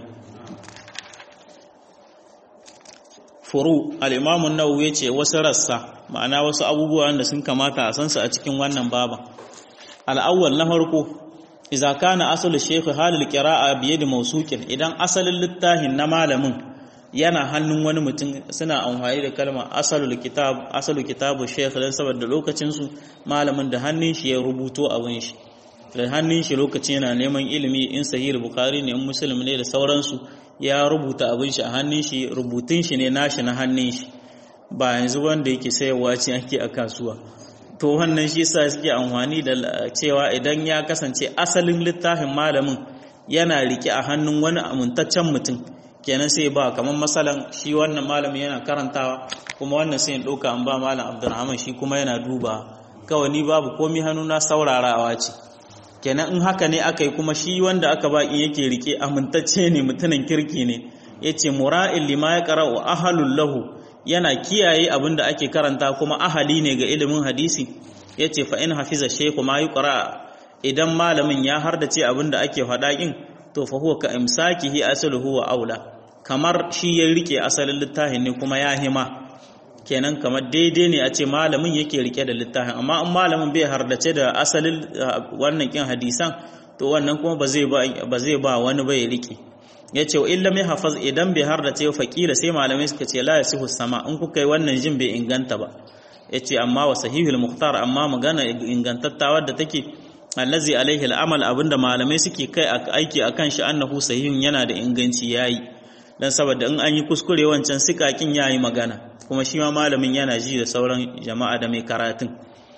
furu al-imam an-nawawi yace wasu rassa ma'ana wasu abubuwan da sun kamata a san su a cikin wannan baban al-awwal na farko idza kana aslu shaykh halil qira'a bi yadi mawsuqin idan asalin littafin na malamin yana hannun wani mutum suna amfani da kalma asalul kitab asalu kitabu shaykh dan saboda lokacin su malamin da hannun shi ya rubuto abin shi da hannun shi lokacin yana neman ilimi in sahih bukhari ne in muslim ne da sauransu ya rubuta abin shi a hannun shi rubutun shi ne nashi na hannun shi ba yanzu wanda yake sayarwa ce ake a kasuwa to wannan shi sa suke amfani da cewa idan ya kasance asalin littafin malamin yana rike a hannun wani amintaccen mutum kenan sai ba kamar masalan shi wannan malamin yana karantawa kuma wannan sai ya ɗauka an ba malam abdurrahman shi kuma yana duba kawai ni babu komi hannuna saurarawa ce kenan in haka ne aka yi kuma shi wanda aka ba in yake rike amintacce ne mutumin kirki ne ya ce mura'in lima ya ƙara wa ahalun lahu yana kiyaye abin da ake karanta kuma ahali ne ga ilimin hadisi ya ce fa'in hafiza sheku ma yi ƙara idan malamin ya hardace abin da ake faɗaƙin to fa huwa ka imsakihi asaluhu wa aula kamar shi ya rike asalin littafin ne kuma ya hima kenan kamar daidai ne a ce malamin yake rike da littafin amma in malamin bai hardace da asalin wannan kin hadisan to wannan kuma ba zai ba ba zai ba wani bai rike yace wa illa mai hafaz idan bai hardace faqila sai malamai suka ce la yasihu sama in kuka yi wannan jin bai inganta ba yace amma wa sahihul muhtar amma magana ingantatta wadda take allazi alaihi al'amal abinda malamai suke kai aiki akan shi annahu sahihun yana da inganci yayi dan saboda in an yi kuskure wancan sikakin yayi magana kuma shi ma malamin yana ji da sauran jama'a da mai karatun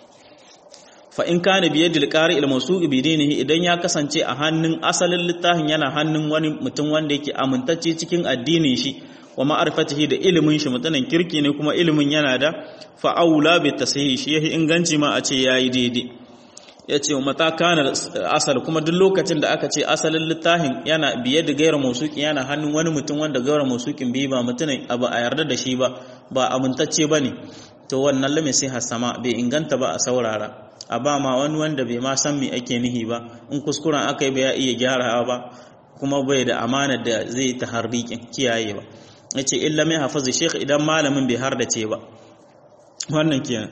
fa in kana bi yadil qari al mawsuq bi dinihi idan ya kasance a hannun asalin littafin yana hannun wani mutum wanda yake amintacce cikin addinin shi wa ma'arifatihi da ilimin shi mutanen kirki ne kuma ilimin yana da fa aula bi tashihi shi yahi inganci ma a ce yayi daidai ya ce mata kana asal kuma duk lokacin da aka ce asalin littafin yana biye da gairar musuki yana hannun wani mutum wanda gairar musukin biyu ba mutumin abu a yarda da shi ba ba amintacce ba ne to wannan lame sai hasama bai inganta ba a saurara a ba ma wani wanda bai ma san me ake nihi ba in kuskuren aka yi ba ya iya gyarawa ba kuma bai da amana da zai ta harbikin kiyaye ba ya ce illa mai hafazu shekh idan malamin bai har da ce ba wannan kenan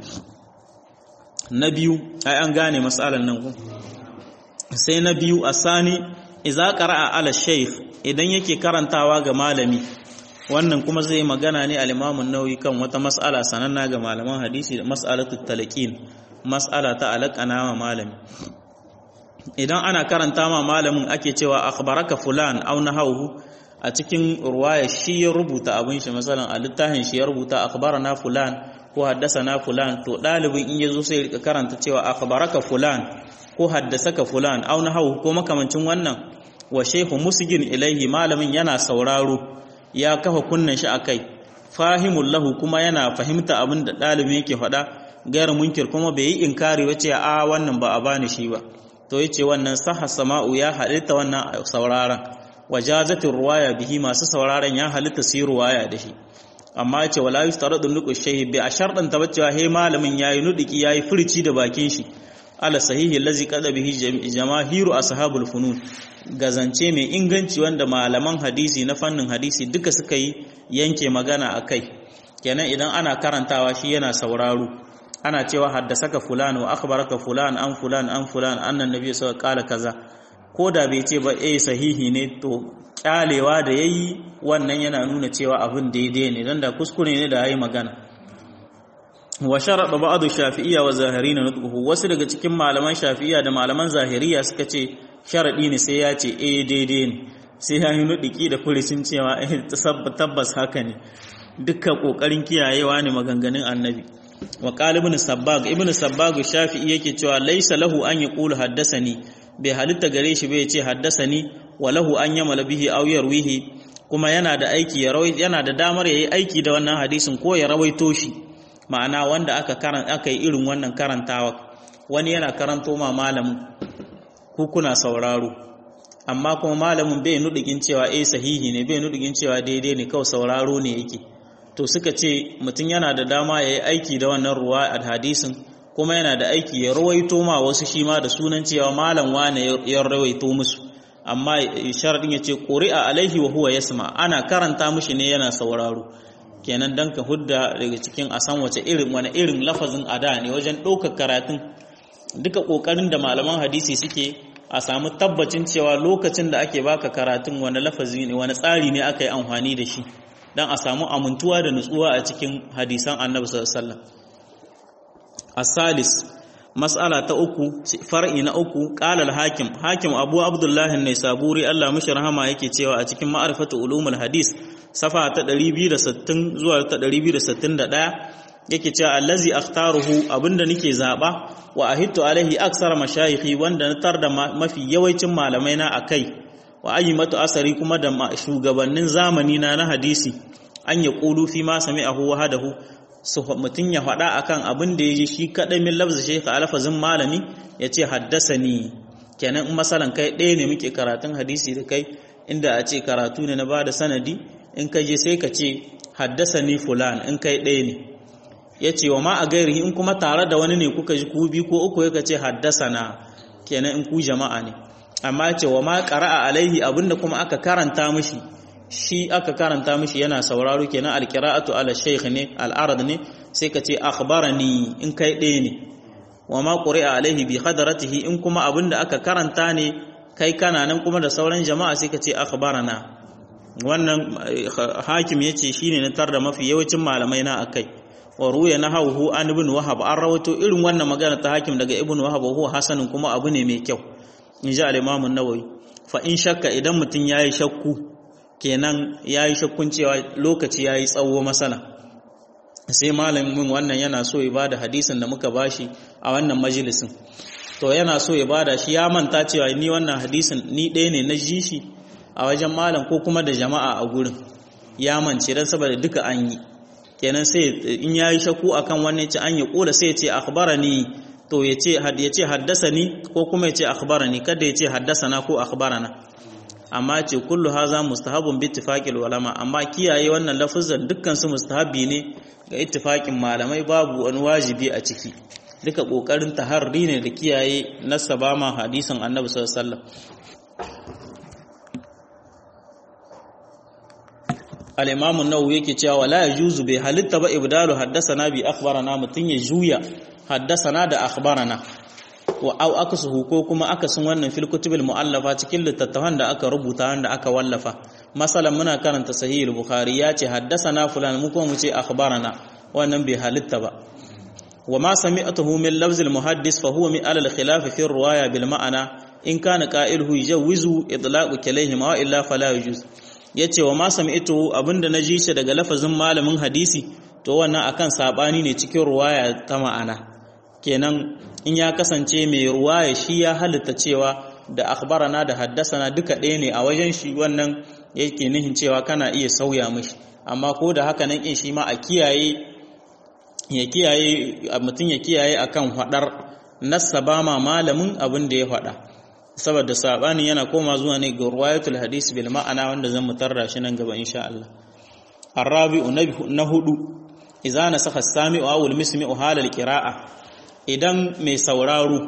na biyu ai an gane matsalar nan ku sai na biyu a sani iza qara'a ala shaykh idan yake karantawa ga malami wannan kuma zai magana ne al-Imam an-Nawawi kan wata mas'ala sananna ga malaman hadisi da mas'alatu talqin mas'ala ta alaqana ma malami idan ana karanta ma malamin ake cewa akhbaraka fulan aw nahawu a cikin ruwaya shi ya rubuta abin shi masalan a littafin shi ya rubuta akhbarana fulan ko haddasana fulan to dalibin in yazo sai rika karanta cewa akhbaraka fulan ko haddasaka fulan aw nahawu ko makamancin wannan wa shehu musgin ilaihi malamin yana sauraro ya kafa kunnan shi akai fahimul lahu kuma yana fahimta abin da dalibin yake faɗa gairu munkir kuma bai yi inkari wace a wannan ba a bani shi ba to yace wannan sahha sama'u ya halitta wannan sauraron wajazatin ruwaya bihi masu sauraron ya halitta su ruwaya da shi amma yace wala yustaradu nuqu shayhi bi a sharɗan ta bacewa he malamin yayi nudiki yayi furci da bakin shi ala sahihi allazi qada bihi jamahiru ashabul funun gazance mai inganci wanda malaman hadisi na fannin hadisi duka suka yi yanke magana akai kenan idan ana karantawa shi yana sauraro ana cewa haddasaka fulan wa akhbaraka fulan an fulan an fulan annan nabi sallallahu alaihi kaza ko da bai ce ba eh sahihi ne to kyalewa da yayi wannan yana nuna cewa abin daidai ne dan da kuskure ne da yayi magana wa sharada ba'du shafi'iyya wa zahirina nutquhu wasu daga cikin malaman shafi'iyya da malaman zahiriya suka ce sharadi ne sai ya ce eh daidai ne sai ya yi nudiki da furucin cewa eh tabbas haka ne dukkan kokarin kiyayewa ne maganganun annabi wa qala ibn sabbag ibn sabbag shafi'i yake cewa laysa lahu an yaqulu haddasani bai halitta gare shi bai ce haddasani wa lahu an yamala bihi aw yarwihi kuma yana da aiki ya rawai yana da damar yayi aiki da wannan hadisin ko ya rawaito shi ma'ana wanda aka karan aka yi irin wannan karantawa wani yana karanto ma malamin ku kuna sauraro amma kuma malamin bai nudigin cewa eh sahihi ne bai nudigin cewa daidai ne kawai sauraro ne yake to suka ce mutum yana da dama ya yi aiki da wannan ruwa a hadisin kuma yana da aiki ya rawaito ma wasu shi ma da sunan cewa malam wane ya rawaito musu amma sharadin ya ce ƙuri'a alaihi wa huwa yasma ana karanta mushi ne yana sauraro kenan dan ka hudda daga cikin a san wace irin wani irin lafazin ada ne wajen ɗaukar karatun duka ƙoƙarin da malaman hadisi suke a samu tabbacin cewa lokacin da ake baka karatun wani lafazi ne wani tsari ne aka yi amfani da shi don a samu amintuwa da nutsuwa a cikin hadisan annabi sallallahu asalis mas'ala ta uku far'i na uku qala al-hakim hakim abu abdullah an-naisaburi Allah mishi rahama yake cewa a cikin ma'rifatu ulumul hadis safa ta 260 zuwa ta 261 yake cewa allazi akhtaruhu abinda nake zaba wa ahittu alaihi aksar mashayikhi wanda na tar da mafi yawancin malamai na akai wa ayyimatu asari kuma da shugabannin zamani na na hadisi an ya qulu fi ma sami'ahu wa hadahu su mutun ya faɗa akan abin da yaji shi kadai min lafzi shaykh alfazin malami yace haddasani kenan in masalan kai ɗaya ne muke karatun hadisi da kai inda a ce karatu ne na bada sanadi in ka je sai ka ce haddasani fulan in kai ɗaya ne ya ce wa ma a gairi in kuma tare da wani ne kuka ji ku bi ko uku ya ce haddasana kenan in ku jama'a ne amma ce wa ma qara'a alaihi abinda kuma aka karanta mishi shi aka karanta mishi yana sauraro kenan alqira'atu ala shaykh ne al'arad ne sai ka ce akhbarani in kai ɗaya ne wa ma quri'a alaihi bi hadaratihi in kuma abinda aka karanta ne kai kana nan kuma da sauran jama'a sai ka ce akhbarana wannan hakim yace shine na tar da mafi yawancin malamai na akai wa ruya na hauhu an ibn wahab an rawato irin wannan magana ta hakim daga ibn wahab huwa hasanin kuma abu ne mai kyau in ji al-imam an-nawawi fa in shakka idan mutun yayi shakku kenan yayi shakkun cewa lokaci yayi tsawo masala sai malamin wannan yana so ya bada hadisin da muka bashi a wannan majalisin to yana so ya bada shi ya manta cewa ni wannan hadisin ni ɗaya ne na ji shi a wajen malam ko kuma da jama'a a gurin ya mance dan saboda duka an yi kenan sai in yayi shakku akan wannan ce an ya kula sai ya ce akhbarani to ya ce ya ce haddasani ko kuma ya ce akhbarani kada ya ce haddasana ko akhbarana amma ce kullu haza mustahabun bi ittifaqil ulama amma kiyaye wannan lafuzan dukkan su mustahabi ne ga ittifaqin malamai babu wani wajibi a ciki duka kokarin taharri ne da kiyaye nasaba ma hadisin annabi sallallahu alaihi wasallam al-imam an-nawawi yake cewa wala yajuzu bi halitta ba ibdalu haddathana bi akhbarana mutun ya juya haddathana da akhbarana wa au akasuhu ko kuma akasin wannan fil kutubil muallafa cikin littattafan da aka rubuta wanda aka wallafa masalan muna karanta sahih al-bukhari ya ce haddathana fulan mu kuma mu ce akhbarana wannan bai halitta ba wa ma sami'tuhu min lafz al-muhaddis fa huwa min al-khilaf fi ar-riwaya bil ma'ana in kana qa'iluhu yajuzu idlaqu kalayhima wa illa fala yujuz yace wa ma sami'tuhu abinda naji shi daga lafazin malamin hadisi to wannan akan sabani ne cikin riwaya ta ma'ana kenan in ya kasance mai ruwaya shi ya halitta cewa da akhbarana da haddasana duka ɗaya ne a wajen shi wannan yake nihin cewa kana iya sauya mishi amma ko da haka nan shi ma a kiyaye ya kiyaye mutum ya kiyaye akan hadar nasaba ma malamin abin da ya faɗa saboda sabani yana koma zuwa ne ga ruwayatul hadisi bil ma'ana wanda zan mutarra shi nan gaba insha Allah arabi'u na hudu idza nasakha as-sami'u aw al-mismi'u halal qira'a idan mai sauraro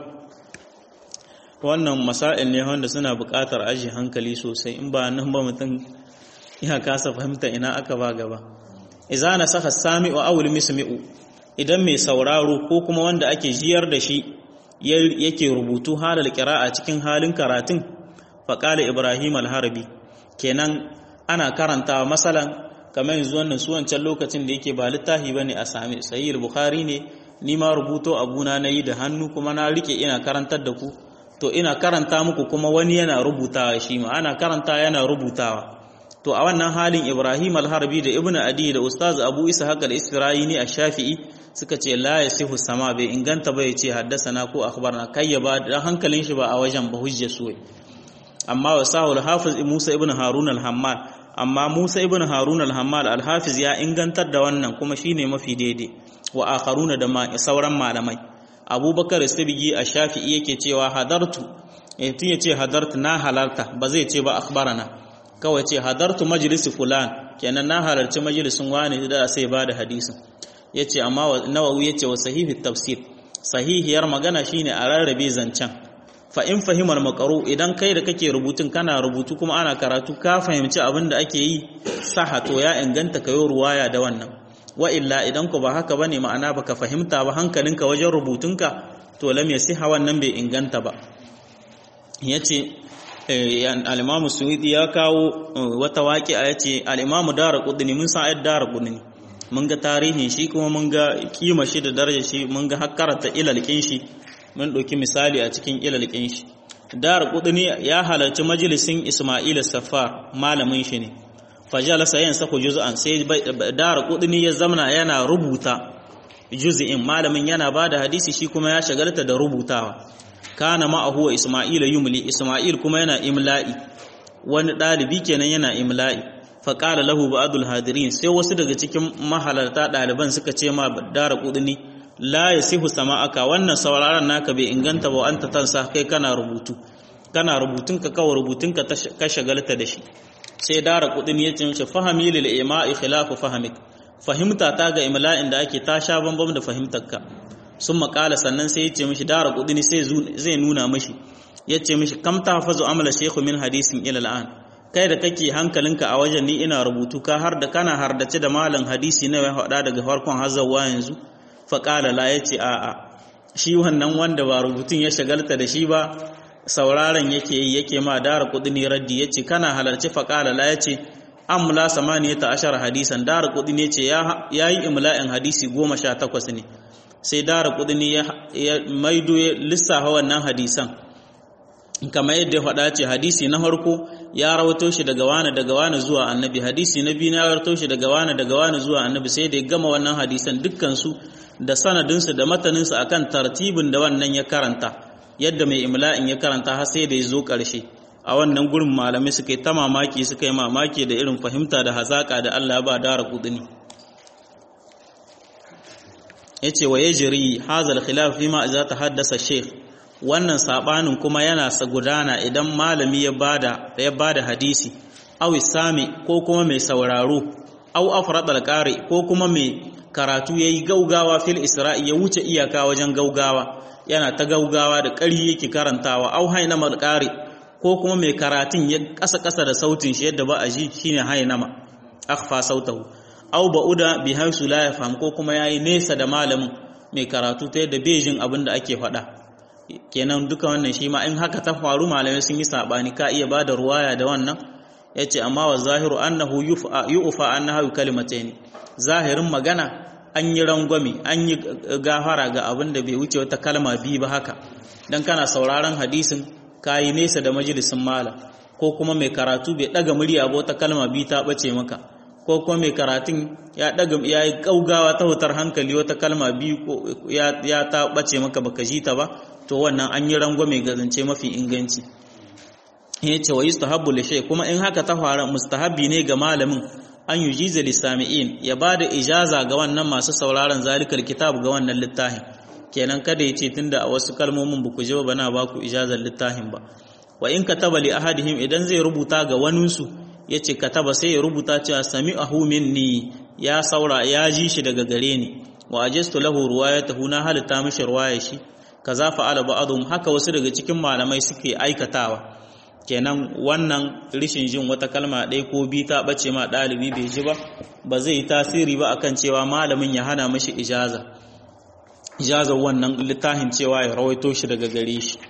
wannan masail ne wanda suna buƙatar aji hankali sosai in ba nan ba mutum ya kasa fahimta ina aka ba gaba idza nasakha as-sami'u aw al-mismi'u idan mai sauraro ko kuma wanda ake jiyar da shi yake rubutu halal qira'a cikin halin karatun faqala ibrahim al-harbi kenan ana karantawa masalan kamar yanzu wannan su wancan lokacin da yake ba littafi bane a sami sahih al-bukhari ne ni ma rubuto abuna na yi da hannu kuma na rike ina karantar da ku to ina karanta muku kuma wani yana rubutawa shi ma ana karanta yana rubutawa to a wannan halin Ibrahim al-Harbi da Ibn Adi da Ustaz Abu Ishaq al-Isfirayini ash-Shafi'i suka ce la yasihu sama bai inganta bai ce haddasana ko akhbarna kai ya ba dan hankalin shi ba a wajen ba hujja su amma wasahu al-Hafiz Musa ibn Harun al-Hammal amma Musa ibn Harun al-Hammal al-Hafiz ya ingantar da wannan kuma shine mafi daidai wa akharuna da sauran malamai abubakar sabigi a shafi'i yake cewa hadartu tun ya ce hadartu na halarta ba zai ce ba akhbarana kawai ce hadartu majalisi fulan kenan na halarci majalisin wani da sai ba da hadisin yace amma nawawi yace wa sahihi tafsir sahihiyar magana shine a rarrabe zancen fa in fahimar makaru idan kai da kake rubutun kana rubutu kuma ana karatu ka fahimci abin da ake yi saha to ya inganta kayo ruwaya da wannan wa illa idan ku ba haka bane ma'ana baka fahimta ba hankalinka wajen rubutunka to lam yasiha wannan bai inganta ba yace al-Imam Suwidi ya kawo wata waqi'a yace al-Imam Daraqutni mun san ayat Daraqutni mun ga tarihin shi kuma mun ga kima shi da darajar shi mun ga hakkarata ilalkin shi mun dauki misali a cikin ilalkin shi Daraqutni ya halarci majalisin Isma'il Safar malamin shi ne fajalasa yin sako juz'an sai dara kudini ya zamana yana rubuta juz'in malamin yana bada hadisi shi kuma ya shagalta da rubutawa kana ma'ahu wa isma'il yumli isma'il kuma yana imla'i wani dalibi kenan yana imla'i fa qala lahu ba'dul hadirin sai wasu daga cikin mahalarta daliban suka ce ma dara kudini la yasihu sama'aka wannan sauraron naka bai inganta ba anta tansa kai kana rubutu kana rubutunka kawai rubutunka ka shagalta da shi sai dara kudin ya ce mishi fahimi lil ima'i khilafu fahimik fahimta ta ga imla'in da ake ta sha bambam da fahimtarka sun makala sannan sai ya ce mishi dara kudin sai zai nuna mishi ya ce mishi kam ta hafazu amala shekhu min hadisin ila al'an kai da kake hankalinka a wajen ni ina rubutu ka har da kana hardace da malam hadisi na ya faɗa daga farkon hazawa yanzu faƙala la ya ce a'a shi wannan wanda ba rubutun ya shagalta da shi ba sauraron yake yi yake ma dara kudini raddi yace kana halarci faqala la yace amla samaniyata ashara hadisan dara kudini yace ya yi imla'in hadisi 18 ne sai dara kudini ya maido lissafa wannan hadisan kamar yadda ya faɗa ce hadisi na farko ya rawato shi daga wani daga wani zuwa annabi hadisi na biyu ya rawato shi daga wani daga wani zuwa annabi sai da ya gama wannan hadisan dukkan su da sanadinsu da mataninsu akan tartibin da wannan ya karanta yadda mai imla'in ya karanta har sai da ya zo ƙarshe a wannan gurin malamai suka yi ta mamaki suka yi mamaki da irin fahimta da hazaƙa da Allah ba dara kudini ya ce wa ya jiri hazal khilaf fi ma za ta haddasa sheikh wannan sabanin kuma yana sa gudana idan malami ya bada ya bada hadisi aw sami ko kuma mai sauraro aw afrad al ko kuma mai karatu yayi gaugawa fil isra'i ya wuce iyaka wajen gaugawa yana ta gaugawa da ƙari yake karantawa au hainama ƙari ko kuma mai karatun ya ƙasa-ƙasa da sautin shi yadda ba a ji shine hainama akhfa sautahu au ba'uda bi haisu la yafham ko kuma yayi nesa da malamin mai karatu ta yadda bai jin abin da ake faɗa kenan duka wannan shi ma in haka ta faru malamai sun yi sabani ka iya bada ruwaya da wannan yace amma wa zahiru annahu yu'fa annahu kalimatayn zahirin magana an yi rangwame an yi gafara ga abin da bai wuce wata kalma biyu ba haka don kana sauraron hadisin kayi nesa da majalisin mala ko kuma mai karatu bai daga murya ba wata kalma biyu ta bace maka ko kuma mai karatun ya daga ya yi gaugawa ta wutar hankali wata kalma biyu ya ta bace maka baka ji ta ba to wannan an yi rangwame ga zance mafi inganci ya ce wa yustahabbu li shay kuma in haka ta fara mustahabbi ne ga malamin an yi jiza lissami'in ya ba da ijaza ga wannan masu sauraron zalikar kitab ga wannan littafin kenan kada ya ce tunda a wasu kalmomin ba ku je ba na ba ku ijazar littafin ba wa in kataba li ahadihim idan zai rubuta ga waninsu ya ce kataba sai ya rubuta cewa sami'ahu minni ya saura ya ji shi daga gare ni wa ajastu lahu ruwayatahu na halitta mishi ruwaya shi kaza fa'ala ba'dhum haka wasu daga cikin malamai suke aikatawa kenan wannan rishin jin wata kalma ɗaya ko bi ta ɓace ma ɗalibi bai ji ba ba zai yi tasiri ba akan cewa malamin ya hana mashi ijaza ijazar wannan littafin cewa ya rawaito shi daga gare shi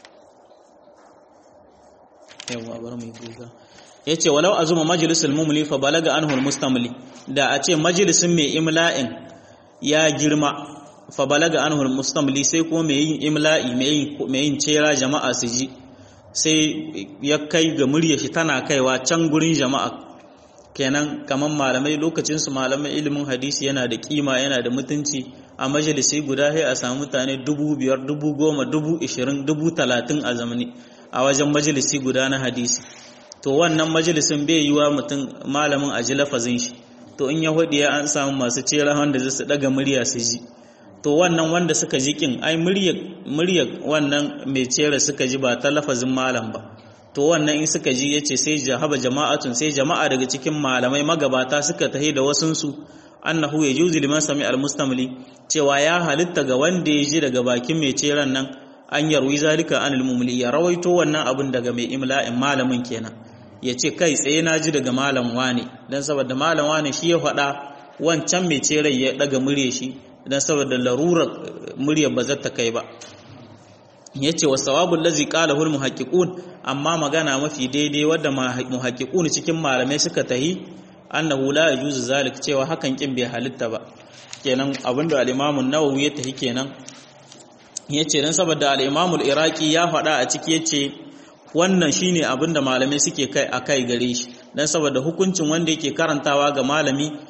yawa bar mai guga ya ce walau a zuma majalisul mumli fa balaga anhul mustamli da a ce majalisin mai imla'in ya girma fa balaga anhul mustamli sai kuma mai yin imla'i mai yin cera jama'a su ji sai ya kai ga murya shi tana kaiwa can gurin jama'a kenan kaman malamai lokacinsu malamai ilimin hadisi yana da kima yana da mutunci a majalisi guda sai a samu mutane dubu biyar dubu goma dubu ishirin dubu talatin a zamani a wajen majalisi guda na hadisi to wannan majalisin bai yi wa mutum malamin a ji lafazin shi to in ya hudu ya an samu masu cera wanda zai su daga murya su ji to wannan wanda suka ji kin ai murya wannan mai cera suka ji ba ta lafazin malam ba to wannan in suka ji yace sai jahaba jama'atun sai jama'a daga cikin malamai magabata suka tahi da wasunsu annahu yajuzu liman sami almustamli cewa ya halitta ga wanda ya ji daga bakin mai ceran nan an yarwi zalika anil mumli ya rawaito wannan abin daga mai imla'in malamin kenan ya ce kai tsaye na ji daga malam wane dan saboda malam wane shi ya faɗa wancan mai cerai ya daga murya shi dan saboda larurar muryar ba zata kai ba yace wa sawabul ladzi qalahu al muhaqqiqun amma magana mafi daidai wadda muhaqqiqun cikin malamai suka tahi annahu la yajuzu zalik cewa hakan kin bai halitta ba kenan abinda al-Imam an-Nawawi ya tahi kenan yace dan saboda al-Imam al-Iraqi ya faɗa a ciki yace wannan shine abinda malamai suke kai akai gare shi dan saboda hukuncin wanda yake karantawa ga malami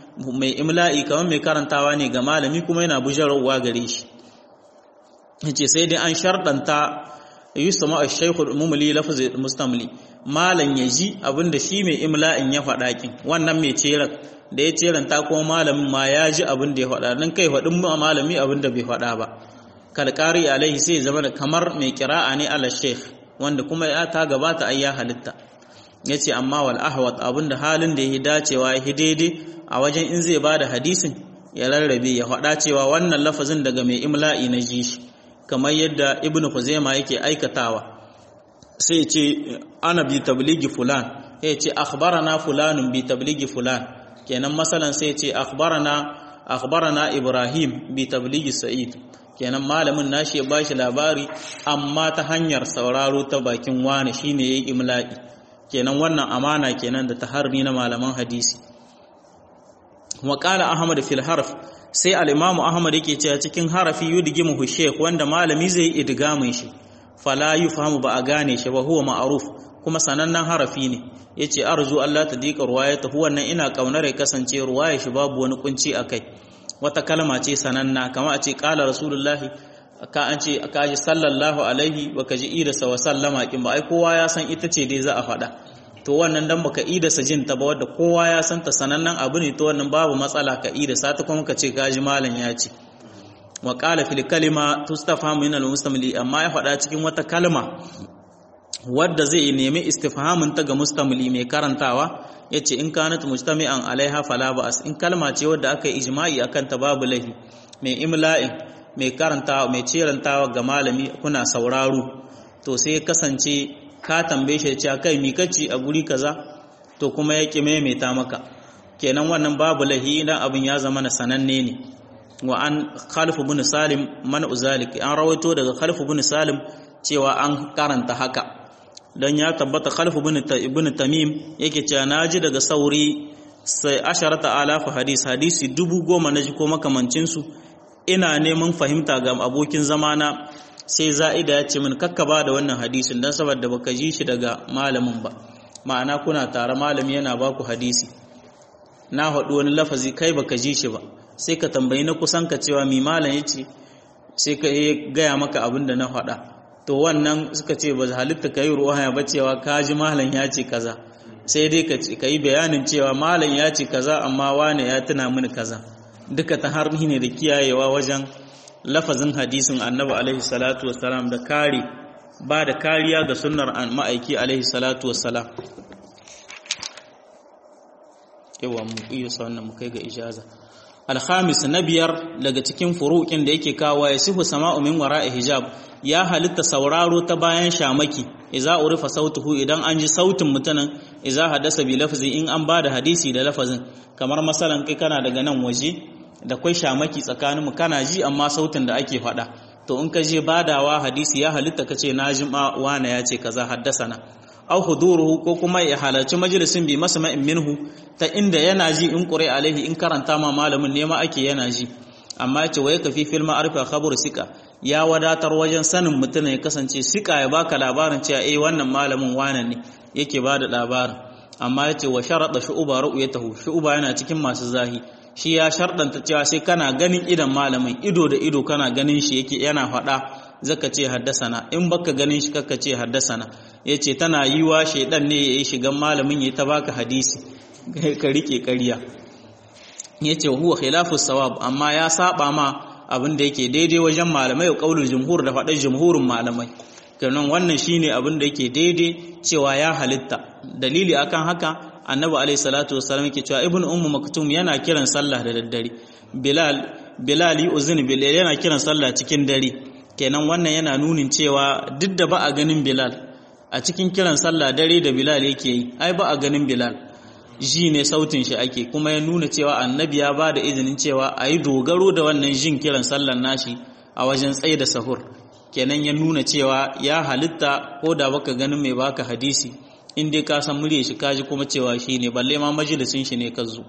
mai imla'i kamar mai karantawa ne ga malami kuma yana bujarwa gare shi yace sai dai an shardanta yusama ash-shaykhul mumli lafz mustamli malan yaji abinda shi mai imla'in ya faɗa kin wannan mai ceran da ya ceranta kuma malamin ma ya ji abin da ya faɗa dan kai faɗin malami abin da bai faɗa ba kalqari alaihi sai zama da kamar mai kira'a ne ala sheikh wanda kuma ya ta gabata ai ya halitta yace amma wal ahwat abinda halin da ya dacewa ya daidai a wajen in zai bada hadisin ya rarrabe ya faɗa cewa wannan lafazin daga mai imla'i na ji shi kamar yadda ibnu Khuzaima yake aikatawa sai ce ana bi tabligi fulan ya ce akhbarana fulanun bi tabligi fulan kenan masalan sai ce akhbarana akhbarana ibrahim bi tabligi sa'id kenan malamin nashi ya bashi labari amma ta hanyar sauraro ta bakin wani shine yayi imla'i kenan wannan amana kenan da taharri na malaman hadisi wa qala ahmad fil harf sai al'imamu Ahmad yake cewa cikin harafi yudgimu sheikh wanda malami zai yi idgamin shi fala fahimu ba a gane shi ba huwa ma'aruf kuma sanannen harafi ne yace arzu Allah ta dika ruwayata wannan ina kaunar ya kasance ruwaya shi babu wani kunci akai wata kalma ce sananna kama a ce qala rasulullahi ka an ce ka ji sallallahu alaihi baka ji ida sa wa sallama kin ba ai kowa ya san ita ce dai za a faɗa to wannan dan baka ida sa jin ta ba wanda kowa ya san ta sanannen abu ne to wannan babu matsala ka ida sa ta kuma ka ce gaji malam ya ce wa qala fil kalima tustafamu min al mustamli amma ya faɗa cikin wata kalma wadda zai nemi istifhamin ta ga mustamli mai karantawa yace in kanat mujtami'an alaiha fala ba'as in kalma ce wadda aka yi ijma'i akan ta babu lahi mai imla'in mai karantawa mai cirantawa ga malami kuna sauraro to sai kasance ka tambaye shi cewa kai mi kace a guri kaza to kuma ya ki maimaita maka kenan wannan babu lahi idan abin ya zama na sananne ne wa an khalif ibn salim man uzalik an rawaito daga khalif ibn salim cewa an karanta haka dan ya tabbata khalif ibn ibn tamim yake cewa naji daga sauri sai asharata alafu hadis hadisi dubu goma naji ko makamancin su ina neman fahimta ga abokin zamana sai za'ida ya ce min kakka ba da wannan hadisin don saboda baka ji shi daga malamin ba ma'ana kuna tare malami yana ba ku hadisi na haɗu wani lafazi kai baka ji shi ba sai ka tambayi na kusan ka cewa mi malam ya ce sai ka gaya maka abin da na faɗa to wannan suka ce ba halitta ka yi ruwaya ba cewa ka ji malam ya ce kaza sai dai ka yi bayanin cewa malam ya ce kaza amma wane ya tuna mini kaza duka ta har ne da kiyayewa wajen lafazin hadisin annabi alaihi salatu wassalam da kare ba da kariya ga sunnar ma'aiki alaihi salatu wassalam yawa mu iya wannan mu kai ga ijaza alhamis na biyar daga cikin furuƙin da yake kawo ya sihu sama'u min wara'i hijab ya halitta sauraro ta bayan shamaki idza urifa sautuhu idan an ji sautin mutanen idza hadasa bi lafzi in an bada hadisi da lafazin kamar masalan kai kana daga nan waje da kwai shamaki tsakanin mu kana ji amma sautin da ake faɗa to in ka je badawa hadisi ya halitta kace na ji wana ya ce kaza haddasana aw huduruhu ko kuma ya halarci majalisin bi masma'in minhu ta inda yana ji in qure alaihi in karanta ma malamin ne ma ake yana ji amma yace wai kafi fil ma'arifa khabar sika ya wadatar wajen sanin mutum ya kasance sika ya baka labarin cewa eh wannan malamin wane ne yake bada labarin amma yace wa sharada shu'uba ru'yatahu shu'uba yana cikin masu zahi shi ya shardanta cewa sai kana ganin idan malamin ido da ido kana ganin shi yake yana faɗa zaka ce haddasana in baka ganin shi kaka ce haddasana yace tana yiwa shedan ne yayi shigan malamin yayi ta baka hadisi ka rike ƙarya yace huwa khilafu sawab amma ya saba ma abin da yake daidai wajen malamai wa qaulul jumhur da faɗar jumhurin malamai kenan wannan shine abin da yake daidai cewa ya halitta dalili akan haka annabi alayhi salatu wassalam yake cewa ibnu ummu maktum yana kiran sallah da daddare bilal bilal yu'zin bilal yana kiran sallah cikin dare kenan wannan yana nunin cewa duk da ba a ganin bilal a cikin kiran sallah dare da bilal yake yi ai ba a ganin bilal ji ne sautin shi ake kuma ya nuna cewa annabi ya ba da izinin cewa a yi dogaro da wannan jin kiran sallar nashi a wajen tsaye da sahur kenan ya nuna cewa ya halitta ko da baka ganin mai baka hadisi in dai ka san murya shi kaji kuma cewa shi ne balle ma majalisin shi ne ka zo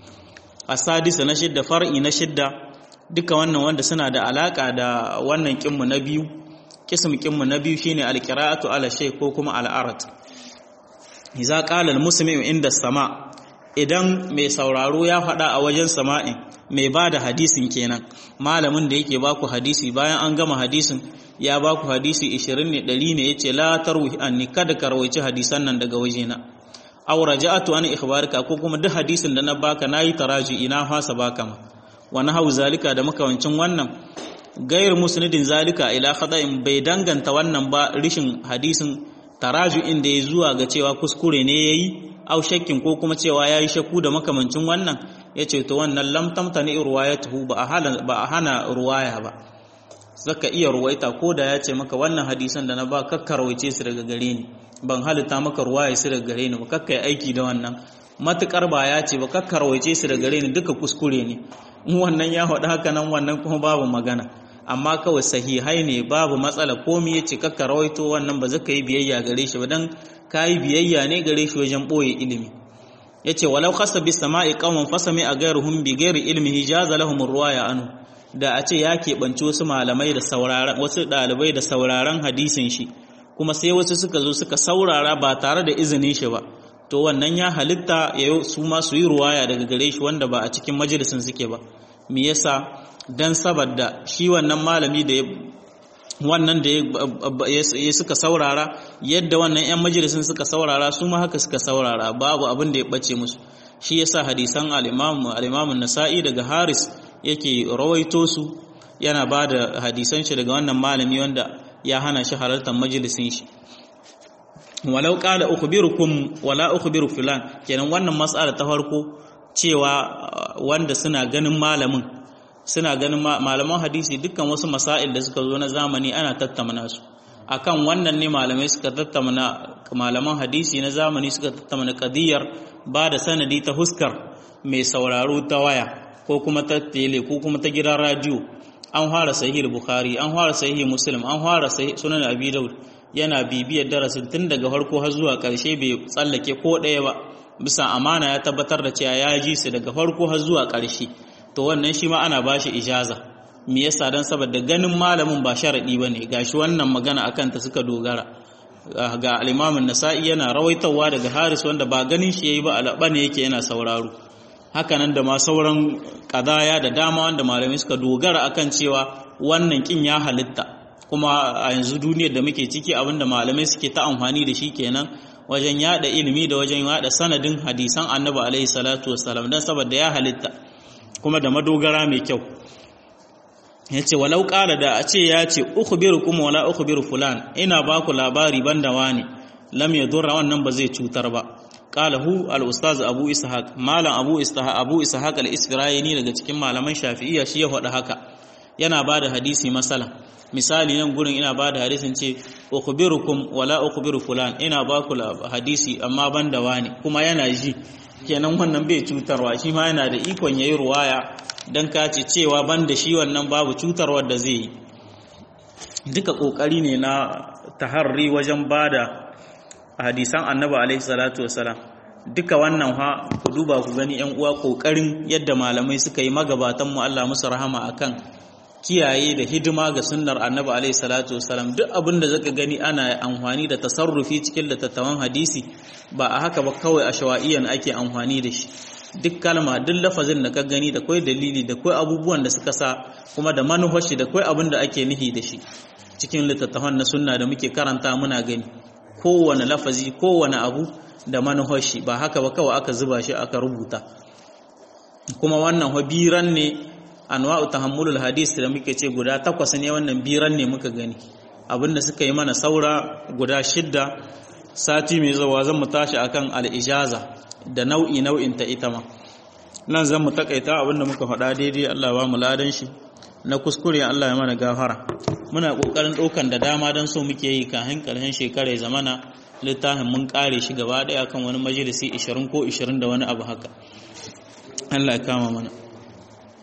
a sadisa na shidda far'i na shidda duka wannan wanda suna da alaka da wannan kinmu na biyu kism kinmu na biyu shine alqira'atu ala shay ko kuma al'arat idza qala al-muslimu inda sama idan mai sauraro ya faɗa a wajen sama'in mai ba da hadisin kenan malamin da yake baku hadisi bayan an gama hadisin ya baku hadisi 20 ne 100 ne yace la tarwi anni kada ka rawaici hadisan nan daga wajena aw raja'atu an ikhbarika ko kuma duk hadisin da na baka nayi taraji ina fasa baka ma wa nahawu zalika da makawancin wannan gair musnidin zalika ila khata'in bai danganta wannan ba rishin hadisin taraju'in da ya zuwa ga cewa kuskure ne yayi au shakkin ko kuma cewa yayi shakku da makamancin wannan yace to wannan lam tamtani ruwayatuhu ba a hana ba a hana ruwaya ba zaka iya ruwaita ko da ya ce maka wannan hadisan da na ba kakkarwaice su daga gare ni ban halitta maka ruwaya su daga gare ni ba kakkai aiki da wannan matukar ba ya ce ba kakkarwaice su daga gare ni duka kuskure ne in wannan ya faɗi haka nan wannan kuma babu magana amma kawai sahihai ne babu matsala komi ya ce kakka rawaito wannan ba zaka yi biyayya gare shi ba dan ka yi biyayya ne gare shi wajen ɓoye ilimi ya ce walau khasa bi sama'i qauman fasami a gairuhum bi gairi ilmihi jaza lahum ruwaya anhu da a ce ya keɓanci wasu malamai da sauraron wasu ɗalibai da sauraron hadisin shi kuma sai wasu suka zo suka saurara ba tare da izinin shi ba to wannan ya halitta ya su ma su yi ruwaya daga gare shi wanda ba a cikin majalisin suke ba me yasa dan saboda shi wannan malami da wannan da ya suka saurara yadda wannan 'yan majalisun suka saurara su ma haka suka saurara babu abin da ya bace musu shi yasa hadisan al-imam nasai daga haris yake rawaito su yana ba da hadisan shi daga wannan malami wanda ya hana shi halartar majalisin shi walau qala ukhbirukum wala ukhbiru fulan kenan wannan mas'ala ta farko cewa wanda suna ganin malamin suna ganin malaman hadisi dukkan wasu masail da suka zo na zamani ana tattauna su akan wannan ne malamai suka tattauna malaman hadisi na zamani suka tattauna kadiyar ba da sanadi ta huskar mai sauraro ta waya ko kuma ta tele ko kuma ta gidan radio an fara sahih bukhari an fara sahih muslim an fara sunan abi daud yana bibiyar darasin tun daga farko har zuwa karshe bai tsallake ko ɗaya ba bisa amana ya tabbatar da cewa ya ji su daga farko har zuwa karshe to wannan shi ma ana bashi ijaza me yasa dan saboda ganin malamin ba sharadi bane gashi wannan magana akan ta suka dogara ga al-Imam an-Nasa'i yana rawaitawa daga Haris wanda ba ganin shi yayi ba alaba ne yake yana sauraro hakanan da ma sauran kadaya da dama wanda malamai suka dogara akan cewa wannan kin ya halitta kuma a yanzu duniyar da muke ciki abinda malamai suke ta amfani da shi kenan wajen yada ilimi da wajen yada sanadin hadisan Annabi alaihi salatu wassalam dan saboda ya halitta kuma da madogara mai kyau ya ce walau ƙara da a ce ya ce ukhbiru kuma wala ukhbiru fulan ina ba ku labari banda wani lam ya dora wannan ba zai cutar ba qala hu al ustaz abu ishaq malam abu ishaq abu ishaq al isfirayini daga cikin malaman shafi'iyya shi ya faɗa haka yana ba da hadisi masala misali nan gurin ina ba da hadisin ce ukhbirukum wala ukhbiru fulan ina ba ku hadisi amma banda wani kuma yana ji kenan wannan bai cutarwa shi ma yana da ikon yayi ruwaya dan kace cewa banda shi wannan babu cutarwar da zai yi duka kokari ne na taharri wajen bada hadisan annabi alaihi salatu wasalam duka wannan ha ku duba ku gani yan uwa kokarin yadda malamai suka yi magabatan mu Allah musu rahama akan kiyaye da hidima ga sunnar annabi alaihi salatu wasalam duk abin da zaka gani ana amfani da tasarrufi cikin littattafan hadisi ba a haka ba kawai a shawa'iyan ake amfani da shi duk kalma duk lafazin da ka gani da kai dalili da kai abubuwan da suka sa kuma da manufashi da kai abin da ake nihi da shi cikin littattafan na sunna da muke karanta muna gani kowane lafazi kowane abu da manufashi ba haka ba kawai aka zuba shi aka rubuta kuma wannan biran ne anwa'u tahammulul hadis da muke ce guda takwas ne wannan biran ne muka gani abinda suka yi mana saura guda shidda sati mai zuwa zan mu tashi akan al-ijaza da nau'i nau'in ta ita ma nan zan mu takaita abinda muka faɗa daidai Allah ba mu ladan shi na kuskure Allah ya mana gafara muna kokarin ɗaukan da dama don so muke yi kafin ƙarshen shekara ya zamana littafin mun kare shi gaba ɗaya kan wani majalisi 20 ko 20 da wani abu haka Allah ya kama mana